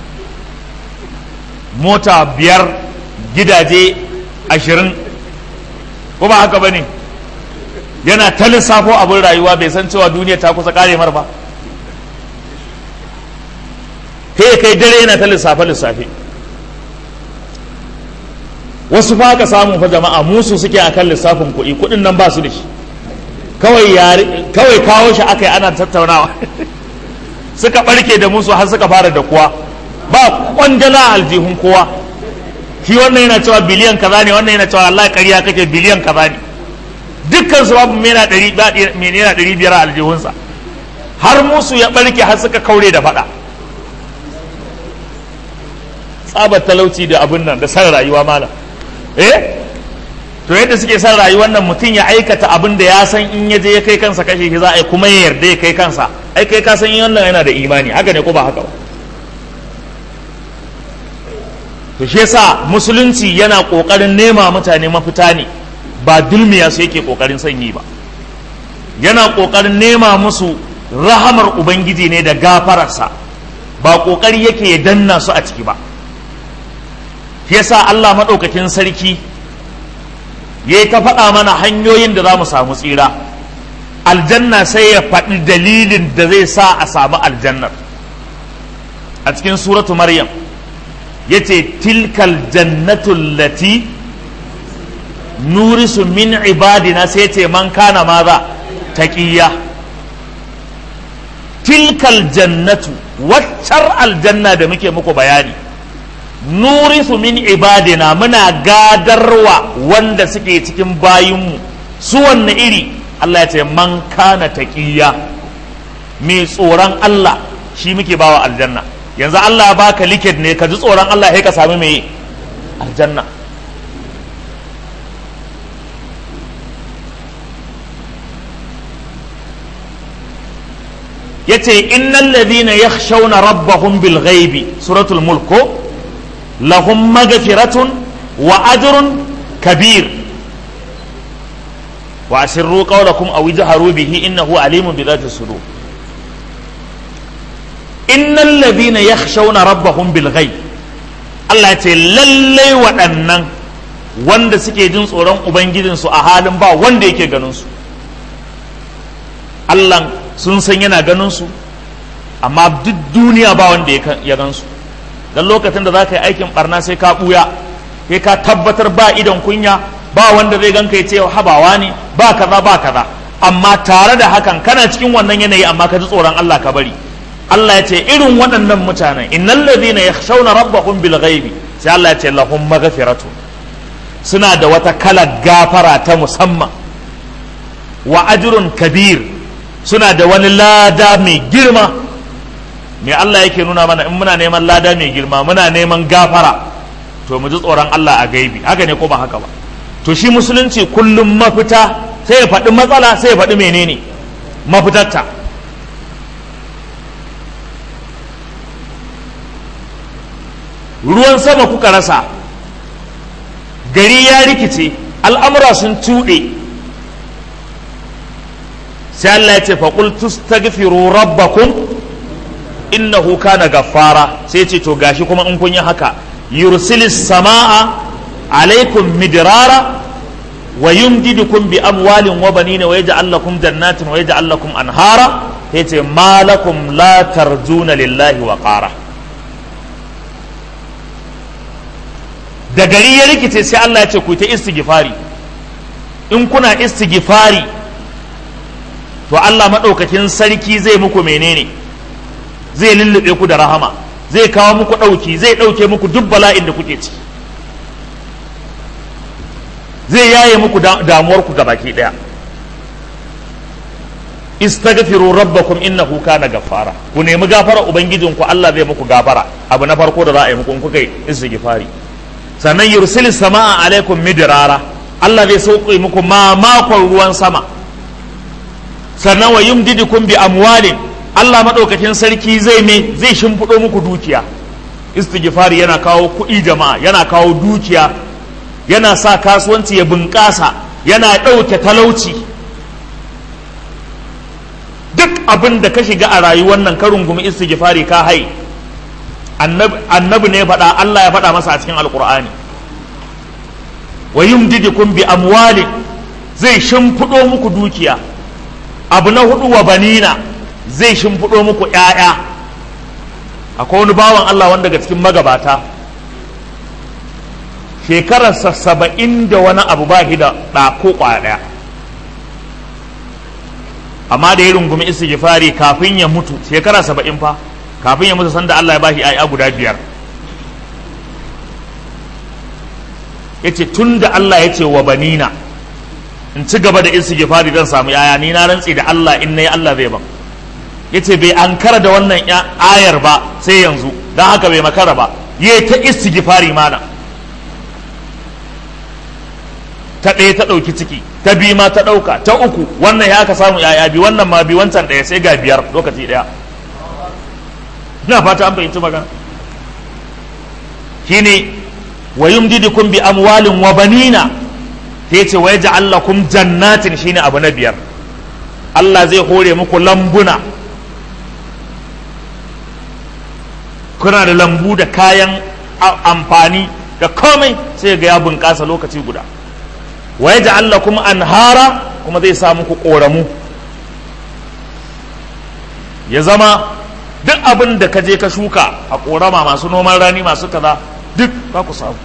A: mota biyar gidaje ashirin ko ba haka bane yana ta lissafo abin rayuwa bai san cewa duniya ta kusa kare mar ba kai kai dare yana ta lissafe lissafe wasu fa ka samu fa jama'a musu suke akan lissafin kuɗi kuɗin nan ba su da shi kawai kawai kawo shi aka yi ana tattaunawa suka barke da musu har suka fara da kuwa ba kwandala aljihun kowa shi wannan yana cewa biliyan kaza ne wannan yana cewa Allah ƙarya kake biliyan kaza ne dukkan su babu mena ɗari biyar a aljihunsa har musu ya ɓarke har suka kaure da faɗa tsabar talauci da abin nan da san rayuwa malam eh to yadda suke san rayuwar nan mutum ya aikata abin da ya san in ya je ya kai kansa kashe shi za a yi kuma ya yarda ya kai kansa ai kai ka san wannan yana da imani haka ne ko ba haka ba to shi yasa musulunci yana kokarin nema mutane mafita ne ba dulmiya su yake kokarin sanyi ba yana kokarin nema musu rahamar ubangiji ne da gafararsa ba kokari yake ya danna su a ciki ba yasa Allah maɗaukakin sarki ya yi ta faɗa mana hanyoyin da za mu samu tsira aljanna sai ya faɗi dalilin da zai sa a samu aljannar a cikin suratu maryam ya ce tilkal jannatul lati nurisu min ibadina sai ce man kana maza taƙiyya tilkal jannatu waccar aljanna da muke muku bayani nurisu min ibadina muna gadarwa wanda suke cikin bayinmu su wanne iri Allah ya ce man kana taƙiyya mai tsoron Allah shi muke bawa aljanna yanzu Allah ya baka likit ne ka ji tsoron Allah sai ka sami mai aljanna yace innal ladhina yakhshawna rabbahum bil ghaibi suratul mulk lahum maghfiratun wa ajrun kabir wa asirru qawlakum aw ijharu bihi innahu alimun bi dhati sudur innal ladhina yakhshawna rabbahum bil ghaib Allah yace lalle waɗannan wanda suke jin tsoron ubangijinsu a halin ba wanda yake ganin su Allah sun san yana ganin su amma duk duniya ba wanda ya gan su dan lokacin da za ka yi aikin barna sai ka buya sai ka tabbatar ba idon kunya ba wanda zai ganka ya ce habawa ne ba kaza ba kaza amma tare da hakan kana cikin wannan yanayi amma ka ji tsoron Allah ka bari Allah ya ce irin waɗannan mutanen innal ladhina yakhshawna rabbahum bil ghaibi sai Allah ya ce lahum maghfiratu suna da wata kalar gafara ta musamman wa ajrun kabir suna da wani lada mai girma me Allah yake nuna mana in muna neman lada mai girma muna neman gafara to mu ji tsoron Allah a gaibi haka ne ko ba haka ba to shi musulunci kullum mafita sai ya faɗi matsala sai ya faɗi menene mafitarta ruwan sama kuka rasa gari ya rikice al'amura sun tuɗe sai Allah ya ce faƙul tustaghfiru rabbakum innahu kana gaffara sai ce to gashi kuma in kun yi haka yursilis sama'a alaikum midrara wa yumdidukum bi amwalin wa banina wa yaj'al lakum jannatin wa yaj'al lakum anhara yace ma lakum la tarjuna lillahi wa qara da gari ya rikice sai Allah ya ce ku ta istighfari in kuna istighfari to Allah madaukakin sarki zai muku menene zai lullube ku da rahama zai kawo muku ɗauki zai ɗauke muku duk bala'in da kuke ciki zai yaye muku damuwarku ga baki ɗaya istaghfiru rabbakum innahu kana gaffara ku nemi gafara ubangijinku Allah zai muku gafara abu na farko da za a yi muku in kuka yi istighfari sannan yursil sama'a alaikum midrara Allah zai sauke muku mamakon ruwan sama sannan wa yumdidukum bi amwalin Allah maɗaukakin sarki zai me zai shimfiɗo muku dukiya istighfari yana kawo kuɗi jama'a yana kawo dukiya yana sa kasuwanci ya bunƙasa yana ɗauke talauci duk abin da ka shiga a rayuwar nan ka rungumi istighfari ka hai annabi ne faɗa Allah ya faɗa masa a cikin alkur'ani wa yumdidukum bi amwalin zai shimfiɗo muku dukiya abu na hudu wa banina zai shimfiɗo muku ‘ya'ya akwai wani bawan Allah wanda daga cikin magabata shekararsa saba'in da wani abu ba shi da ɗa ko ƙwaya ɗaya amma da ya rungumi istighfari kafin ya mutu shekara saba'in fa kafin ya mutu sanda Allah ya bashi ‘ya'ya guda biyar ya ce tun da Allah ya ce wa banina in ci gaba da istighfari zan samu ‘ya'ya ni na rantsi da Allah in na yi Allah zai ban yace bai ankara da wannan ayar ba sai yanzu don haka bai makara ba yi ta istighfari mana ta ɗaya ta ɗauki ciki ta biyu ma ta ɗauka ta uku wannan ya aka samu yaya bi wannan ma bi wancan ɗaya sai ga biyar lokaci ɗaya ina fata an fahimci magana shine wa yumdidukum bi amwalin wa banina ta yace wa yaj'al lakum jannatin shine abu na biyar Allah zai hore muku lambuna kuna da lambu da kayan amfani da komai sai ga ya bunƙasa lokaci guda wa ya Allah kuma anhara kuma zai sa muku ƙoramu ya zama duk abin da ka je ka shuka a ƙorama masu noman rani masu kaza duk za ku samu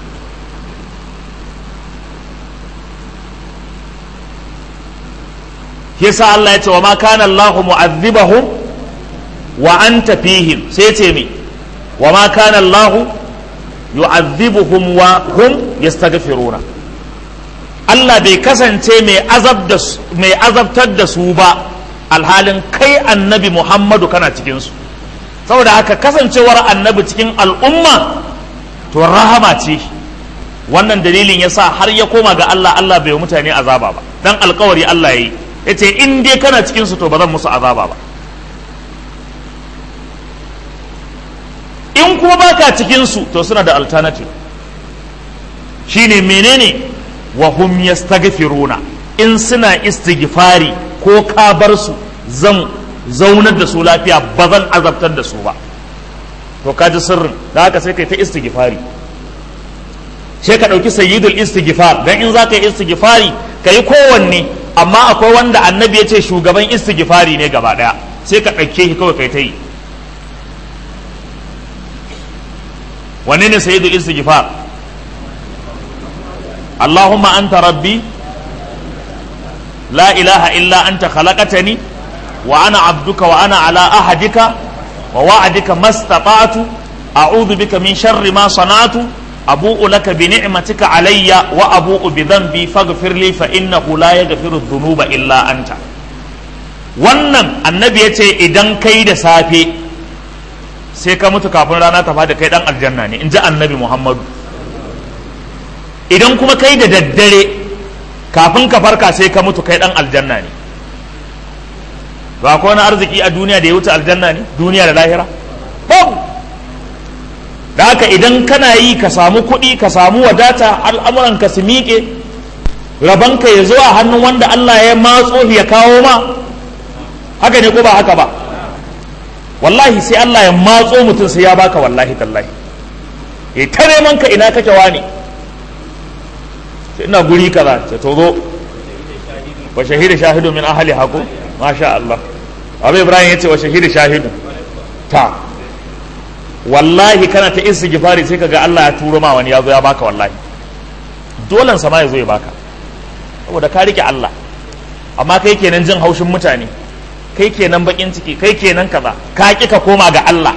A: yasa Allah ya ce wa ma kana Allahu mu'adhibahum wa anta fihim sai ce me wa ma kana Allah yu'adhibuhum wa hum yastaghfiruna Allah bai kasance mai azab da mai azabtar da su ba alhalin kai annabi Muhammadu kana cikin su saboda haka kasancewar annabi cikin al'umma to rahama ce wannan dalilin yasa har ya koma ga Allah Allah bai mutane azaba ba dan alkawari Allah yayi yace in dai kana cikin su to ba zan musu azaba ba in kuma baka cikin su to suna da alternative shine menene wa hum yastaghfiruna in suna istighfari ko ka bar su zan zaunar da su lafiya ba zan azabtar da su ba to ka ji sirrin da haka sai kai ta istighfari sai ka ɗauki sayyidul istighfar dan in za ka yi istighfari ka yi kowanne amma akwai wanda annabi ya ce shugaban istighfari ne gaba ɗaya sai ka ɗauke shi kawai kai ta yi wanne ne sayyidul istighfar Allahumma anta rabbi la ilaha illa anta khalaqatani wa ana abduka wa ana ala ahadika wa wa'adika mastata'tu a'udhu bika min sharri ma sana'tu abu'u laka bi ni'matika alayya wa abu'u bi dhanbi faghfir li fa innahu la yaghfiru dhunuba illa anta wannan annabi yace idan kai da safe sai ka mutu kafin rana ta fada kai dan aljanna ne in ji annabi muhammadu idan kuma kai da daddare kafin ka farka sai ka mutu kai dan aljanna ne ba ko wani arziki a duniya da ya wuce aljanna ne duniya da lahira babu da haka idan kana yi ka samu kuɗi ka samu wadata al'amuran ka su miƙe rabanka ya zo a hannun wanda Allah ya matso ya kawo ma haka ne ko ba haka ba wallahi sai Allah ya matso mutum sai ya baka wallahi tallahi ya ta neman ka ina kake wani sai ina guri kaza ce to zo wa shahida shahidu min ahli haku masha Allah Abu Ibrahim yace wa shahida shahidu ta wallahi kana ta istighfari sai kaga Allah ya turo ma wani ya zo ya baka wallahi dolan sama ya zo ya baka saboda ka rike Allah amma kai kenan jin haushin mutane kai kenan bakin ciki kai kenan kaza ka ki ka koma ga Allah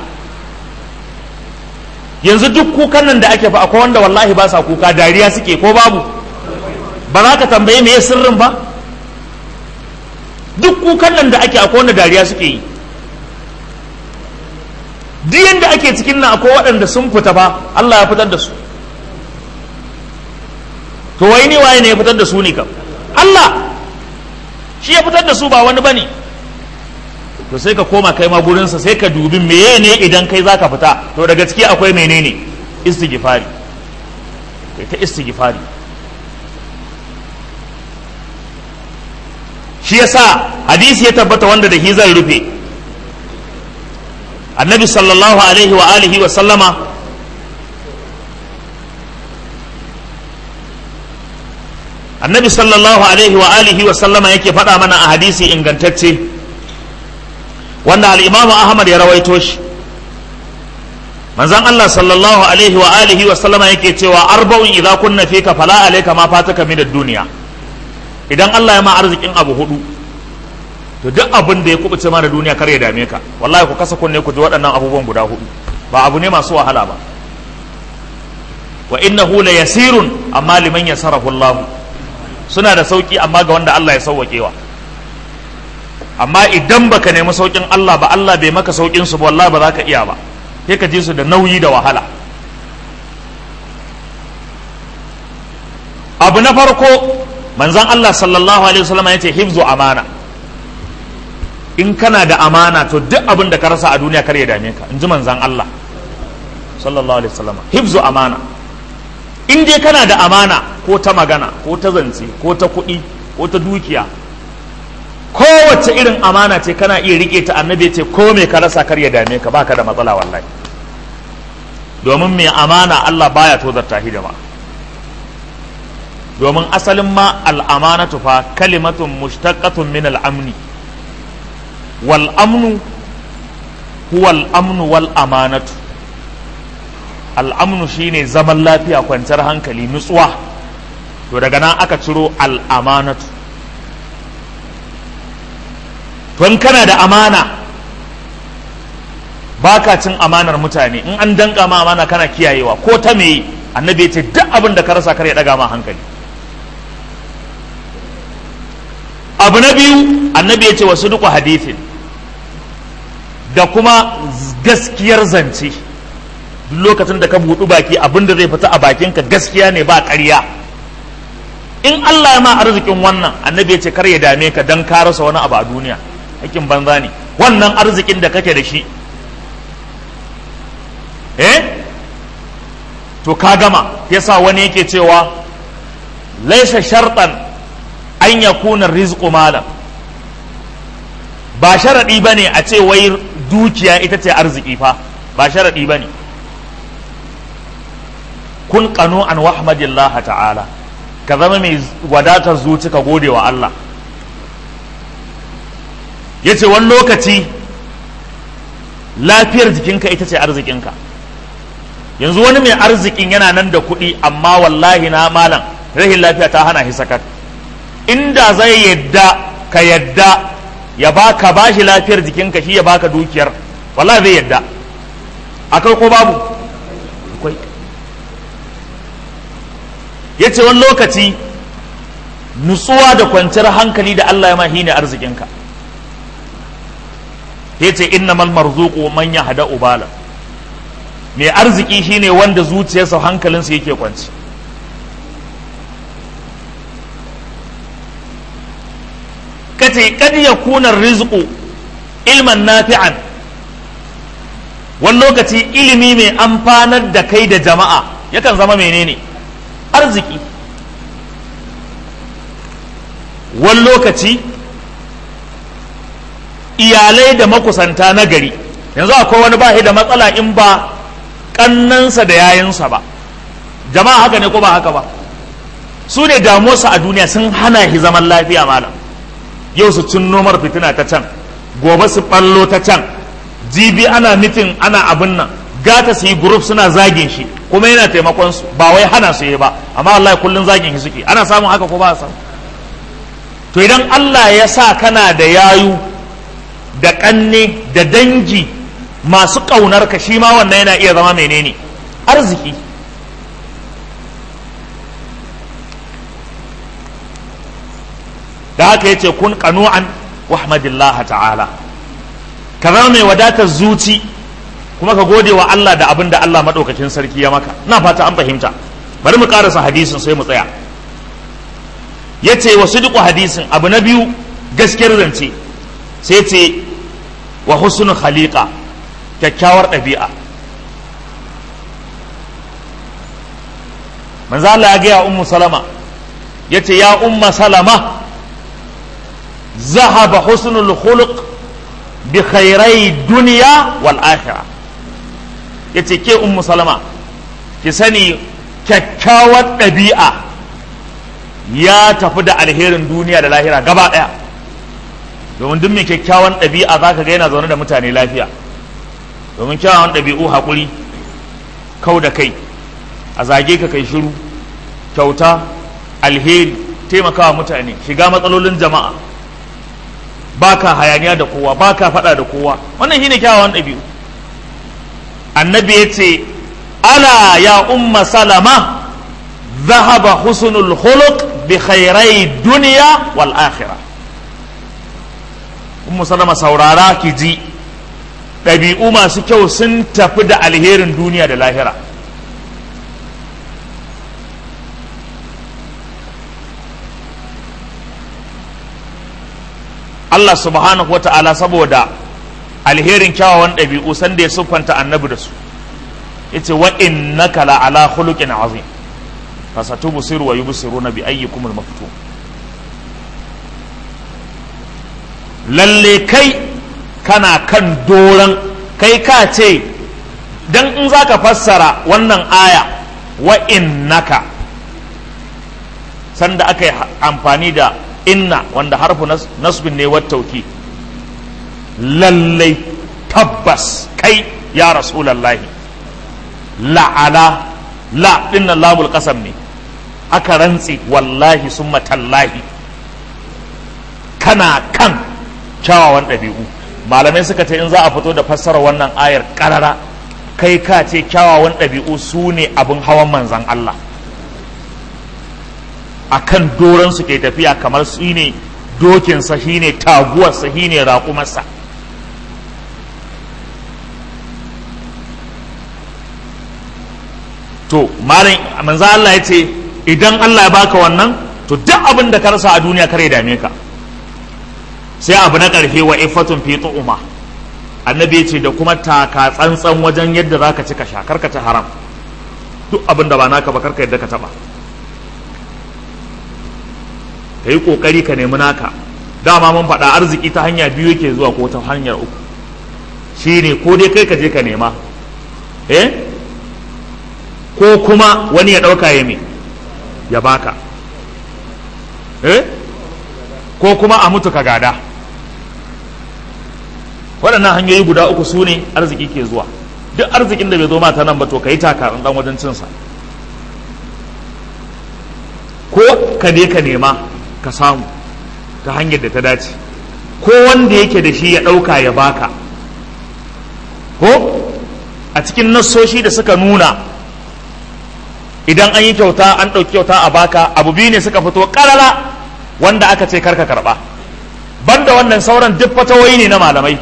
A: yanzu duk kukan nan da ake fa akwai wanda wallahi ba sa kuka dariya suke ko babu ba za ka tambaye me sirrin ba duk kukan nan da ake akwai wanda dariya suke yi duk yanda ake cikin nan akwai waɗanda sun fita fa Allah ya fitar da su to wai ne waye ne ya fitar da su ne kam Allah shi ya fitar da su ba wani bane to sai ka koma kai ma gurinsa sai ka dubi meye ne idan kai zaka fita to daga ciki akwai menene istighfari kai ta istighfari shi yasa hadisi ya tabbata wanda da shi zan rufe annabi sallallahu alaihi wa alihi wa sallama annabi sallallahu alaihi wa alihi wa sallama yake faɗa mana a hadisi ingantacce wanda al'imamu ahmad ya rawaito shi manzan Allah sallallahu alaihi wa alihi wa sallama yake cewa arba'un idza kunna fika fala alayka ma fataka min ad-dunya idan Allah ya ma arzikin abu hudu to duk abin da ya kubuce mana duniya kar ya dame ka wallahi ku kasa kunne ku ji waɗannan abubuwan guda hudu ba abu ne masu wahala ba wa innahu la yasirun amma liman yasarahu Allah suna da sauki amma ga wanda Allah ya sauwakewa amma idan baka nemi saukin Allah ba Allah bai maka saukin su ba wallahi ba za ka iya ba sai ka ji su da nauyi da wahala abu na farko manzon Allah sallallahu alaihi wasallam ya ce hifzu amana in kana da amana to duk abin da ka rasa a duniya kar ya dame ka in ji manzon Allah sallallahu alaihi wasallam hifzu amana in dai kana da amana ko ta magana ko ta zance ko ta kuɗi ko ta dukiya kowace irin amana ce kana iya rike ta annabi ce ko me ka rasa kar ya dame ka baka da matsala wallahi domin mai amana Allah baya tozarta shi da ba domin asalin ma al'amanatu fa kalimatun mushtaqatun min al'amni wal amnu huwa al'amnu wal amanatu al'amnu shine zaman lafiya kwanciyar hankali nutsuwa to daga nan aka ciro al'amanatu to kana da amana baka cin amanar mutane in an danka ma amana kana kiyayewa ko ta me annabi ce duk abin da ka rasa kar ya daga ma hankali abu na biyu annabi ya ce wasu duku hadithin da kuma gaskiyar zance duk lokacin da ka buɗu baki abin da zai fita a bakinka gaskiya ne ba ƙarya in Allah ya ma arzikin wannan annabi ya ce kar ya dame ka dan ka rasa wani abu a duniya hakin banza ne wannan arzikin da kake da shi eh to ka gama yasa wani yake cewa laisa sharɗan an ya kuna rizqu malam ba sharaɗi ba ne a ce wai dukiya ita ce arziki fa ba sharaɗi ba ne kun kano an wahmadillah ta'ala ka zama mai wadatar zuci ka gode wa Allah ya ce wani lokaci lafiyar jikinka ita ce arzikinka yanzu wani mai arzikin yana nan da kuɗi amma wallahi na malam rahin lafiya ta hana shi sakat inda zai yadda ka yadda ya baka bashi lafiyar jikinka shi ya baka dukiyar wallahi zai yadda akwai ko babu akwai ya ce wani lokaci nutsuwa da kwanciyar hankali da Allah ya mahi ne arzikinka ya ce innamal marzuqu man yahda ubala mai arziki shine wanda zuciyarsa hankalinsa yake kwanci kace kad yakuna rizqu ilman nafi'an wani lokaci ilimi mai amfanar da kai da jama'a yakan zama menene arziki wani lokaci iyalai da makusanta na gari yanzu akwai wani ba da matsala in ba kannansa da yayinsa ba jama'a haka ne ko ba haka ba su ne damuwarsa a duniya sun hana shi zaman lafiya malam yau su cin nomar fitina ta can gobe su ballo ta can jibi ana mitin ana abin nan gata su yi group suna zagin shi kuma yana taimakon su ba wai hana su yi ba amma wallahi kullun zagin shi suke ana samun haka ko ba a samu to idan Allah ya sa kana da yayu da kanne da dangi masu ƙaunar ka shi ma wannan yana iya zama menene arziki da haka yace kun qanu'an wahmadillah ta'ala ka zama mai wadatar zuci kuma ka gode wa Allah da abin da Allah madaukakin sarki ya maka na fata an fahimta bari mu karasa hadisin sai mu tsaya yace wa sidqu hadisin abu na biyu gaskiyar zance sai ce wa husnul khaliqa kyakkyawar ɗabi'a manzo Allah ya gaya ummu salama yace ya umma salama zahaba husnul khuluq bi khairai dunya wal akhirah yace ke ummu salama ki sani kyakkyawar ɗabi'a ya tafi da alherin duniya da lahira gaba ɗaya domin duk mai kyakkyawan ɗabi'a za ka ga yana zaune da mutane lafiya domin kyawawan ɗabi'u haƙuri kau da kai a zage ka kai shiru kyauta alheri taimakawa mutane shiga matsalolin jama'a baka hayaniya da kowa baka faɗa da kowa wannan shine kyawawan ɗabi'u annabi ya ce ala ya umma salama ذهب حسن الخلق بخيري الدنيا والآخرة ummu salama saurara ki ji ɗabi'u masu kyau sun tafi da alherin duniya da lahira Allah subhanahu wa ta'ala saboda alherin kyawawan ɗabi'u sanda ya siffanta annabi da su yace wa innaka la ala khuluqin azim fasatubsiru wa yubsiruna bi ayyikum al-maftun lalle kai kana kan doron kai ka ce dan in zaka fassara wannan aya wa innaka sanda aka yi amfani da inna wanda harfu nasbin ne wat tauki lalle tabbas kai ya rasulallahi la'ala la dinnan lamul qasam ne aka rantse wallahi summa tallahi kana kan kyawawan ɗabi'u malamai suka ce in za a fito da fassara wannan ayar ƙarara kai ka ce kyawawan ɗabi'u su ne abin hawan manzan Allah a kan doronsu ke tafiya kamar su ne dokinsa shi ne taguwarsa shi ne raƙumarsa to malam manzan Allah ya ce idan Allah ya baka wannan to duk abin da ka rasa a duniya kare dame ka sai abu na ƙarfe wa ifatun fi tu'uma annabi ya ce da kuma taka tsantsan wajen yadda za ka ci ka sha karka ci haram duk abin da ba naka ba karka yadda ka taba ka yi ƙoƙari ka nemi naka dama mun faɗa arziki ta hanya biyu yake zuwa ko ta hanyar uku shi ne ko dai kai ka je ka nema eh ko kuma wani ya ɗauka ya me ya baka eh ko kuma a mutu ka gada waɗannan hanyoyi guda uku su ne arziki ke zuwa duk arzikin da bai zo mata nan ba to ka yi takarar ɗan wajen cinsa ko ka je ka nema ka samu ta hanyar da ta dace ko wanda yake da shi ya ɗauka ya baka ko a cikin nassoshi da suka nuna idan an yi kyauta an ɗauki kyauta a baka abu biyu ne suka fito ƙarara wanda aka ce karka karɓa banda wannan sauran duk fatawoyi ne na malamai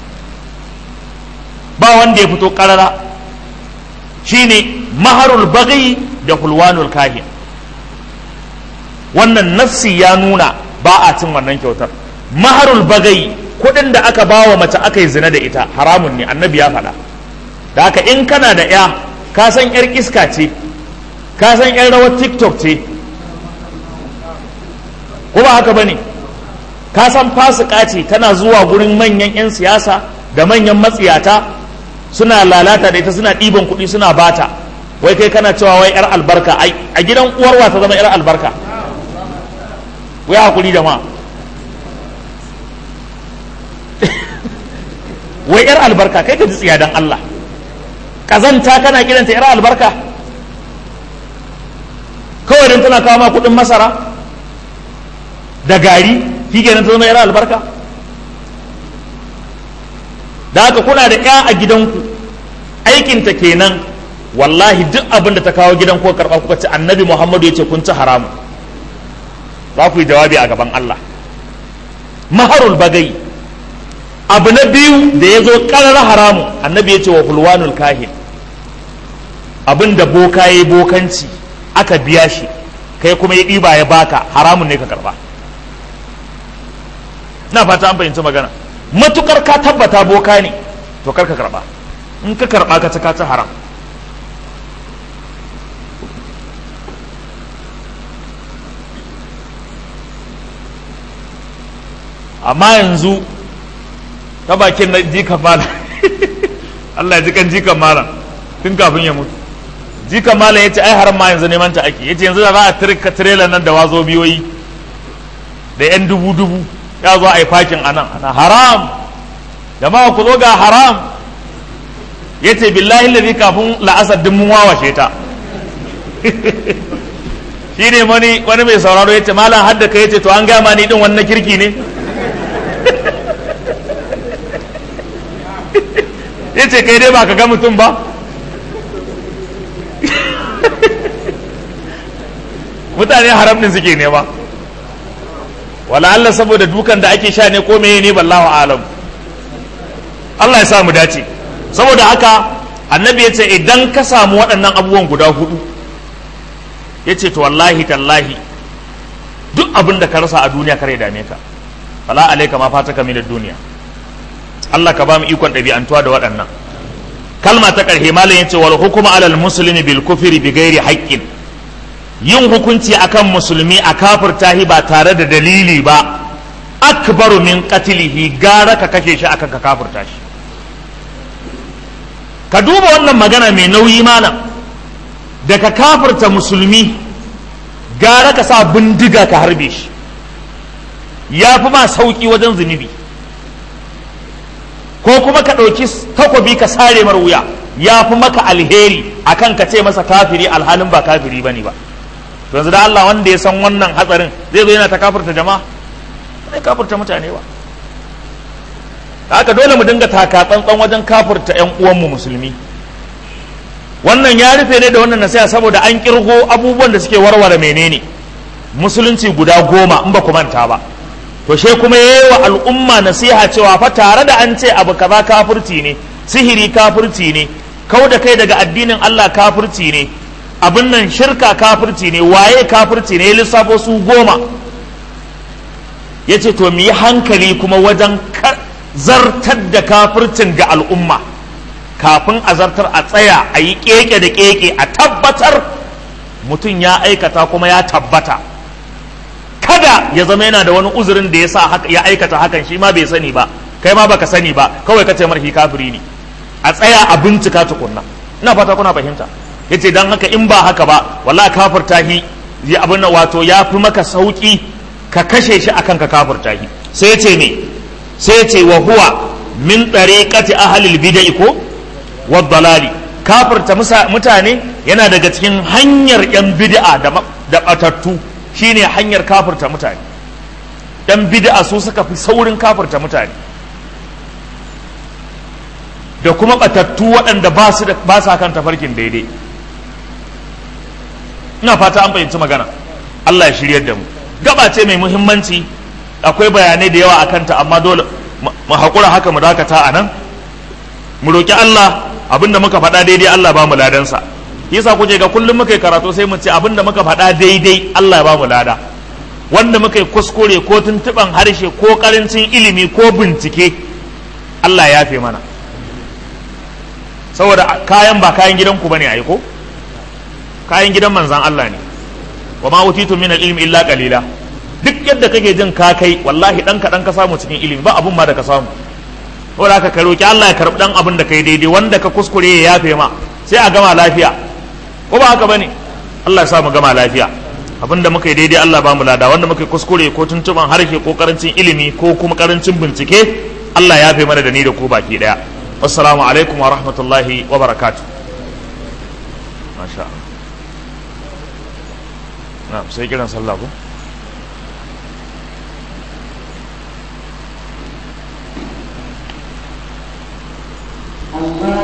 A: ba wanda ya fito ƙarara shine maharul bagi da hulwanul kahin wannan nafsi ya nuna ba a cin wannan kyautar maharul bagai kuɗin da aka ba wa mace aka yi zina da ita haramun ne annabi ya faɗa da haka in kana da ya ka san yar iska ce ka san yar rawar tiktok ce ko ba haka bane ka san fasika ce tana zuwa gurin manyan 'yan siyasa da manyan matsiyata suna lalata da ita suna ɗiban kuɗi suna bata wai kai kana cewa wai yar albarka a gidan uwarwa ta zama yar albarka wai hakuri da ma wai yar albarka kai ka ji tsiya dan Allah kazanta kana kiranta yar albarka kawai don tana kawo ma kudin masara da gari shi kenan ta zama yar albarka da haka kuna da ya a gidanku aikinta kenan wallahi duk abin da ta kawo gidan ko karɓa kuka ci annabi muhammadu ya ce kun ci haramu za ku yi jawabi a gaban Allah maharul bagai abu na biyu da ya zo ƙarar haramu annabi ya ce wa hulwanul kahin abin da boka ya yi bokanci aka biya shi kai kuma ya ɗiba ya baka haramun ne ka karba na fata an fahimci magana matukar ka tabbata boka ne to kar ka karba in ka karba ka ci ka ci haram amma yanzu ta bakin na jikan malam Allah ya ji kan jikan malam tun kafin ya mutu jikan malam ya ce ai haram ma yanzu neman ta ake ya ce yanzu da za a tirka tirela nan da wazo biyoyi da yan dubu dubu ya zo a yi fakin anan ana haram jama'a ku zo ga haram ya ce billahi lalzi kafin la'asar din mun wawashe ta shi ne wani wani mai sauraro ya ce malam hadda ka ya ce to an gama ni din wannan kirki ne ya ce kai dai ba ka ga mutum ba mutane haram din suke nema wala Allah saboda dukan da ake sha ne ko meye ne ballahu alam Allah ya sa mu dace saboda haka annabi ya ce idan ka samu waɗannan abubuwan guda hudu ya ce to wallahi tallahi duk abin da ka rasa a duniya kare dame ka fala alaika ma fata ka da duniya Allah ka ba mu ikon ɗabi'antuwa da waɗannan kalma ta ƙarshe malam yace wal hukuma alal muslimi bil kufri bi ghairi haqqin yin hukunci akan musulmi a kafirta shi ba tare da dalili ba akbaru min qatlihi gara ka kashe shi akan ka kafirta shi ka duba wannan magana mai nauyi malam da ka kafirta musulmi gara ka sa bindiga ka harbe shi ya fi ma sauki wajen zunubi ko kuma ka ɗauki takobi ka sare mar wuya ya fi maka alheri akan ka ce masa kafiri alhalin ba kafiri bane ba yanzu da Allah wanda ya san wannan hatsarin zai zo yana ta kafirta jama'a zai kafirta mutane ba haka dole mu dinga taka tsantsan wajen kafirta yan uwanmu musulmi wannan ya rufe ne da wannan nasiha saboda an kirgo abubuwan da suke warware menene musulunci guda goma in ba ku manta ba to she kuma yayi wa al'umma nasiha cewa fa tare da an ce abu kaza kafirci ne sihiri kafirci ne kau da kai daga addinin Allah kafirci ne abin nan shirka kafirci ne waye kafirci ne lissafo su goma ya ce to mu yi hankali kuma wajen zartar da kafircin ga al'umma kafin a zartar a tsaya a yi keke da keke a tabbatar mutum ya aikata kuma ya tabbata kada ya zama yana da wani uzurin da ya sa ya aikata hakan shi ma bai sani ba kai ma baka sani ba kawai ka ce marhi kafiri ne a tsaya a bincika tukunna ina fata kuna fahimta yace dan haka in ba haka ba wallahi kafirta hi ya abin wato ya fi maka sauki ka kashe shi akan ka kafirta hi sai yace me sai yace wa huwa min tariqati ahli bid'ah ko wa dalali kafirta mutane yana daga cikin hanyar yan bid'a da da batattu shine hanyar kafirta mutane yan bid'a su suka fi saurin kafirta mutane da kuma batattu waɗanda ba su ba sa kan tafarkin daidai ina fata an fahimci magana Allah ya shiryar da mu gaba ce mai muhimmanci akwai bayanai da yawa a kanta amma dole mu haƙura haka mu dakata a nan mu roƙi Allah abinda muka faɗa daidai Allah ba mu ladansa yasa kuke ga kullum muka yi karatu sai mu ce abinda muka faɗa daidai Allah ya ba mu lada wanda muka yi kuskure ko tuntuɓan harshe ko ƙarancin ilimi ko bincike Allah ya yafe mana saboda kayan ba kayan gidanku bane ai ko kayan gidan manzan Allah ne wa ma utitu min al-ilmi illa qalila duk yadda kake jin ka kai wallahi dan kaɗan ka samu cikin ilimi ba abun ma da ka samu saboda haka ka roki Allah ya karbi dan abin da kai daidai wanda ka kuskure ya yafe ma sai a gama lafiya ko ba haka bane Allah ya sa mu gama lafiya abin da muka yi daidai Allah ba mu lada wanda muka yi kuskure ko tuntuban harshe ko karancin ilimi ko kuma karancin bincike Allah ya yafe mana da ni da ku baki daya assalamu alaikum wa rahmatullahi wa barakatuh masha Allah na sai kiran sallah ko
B: Allah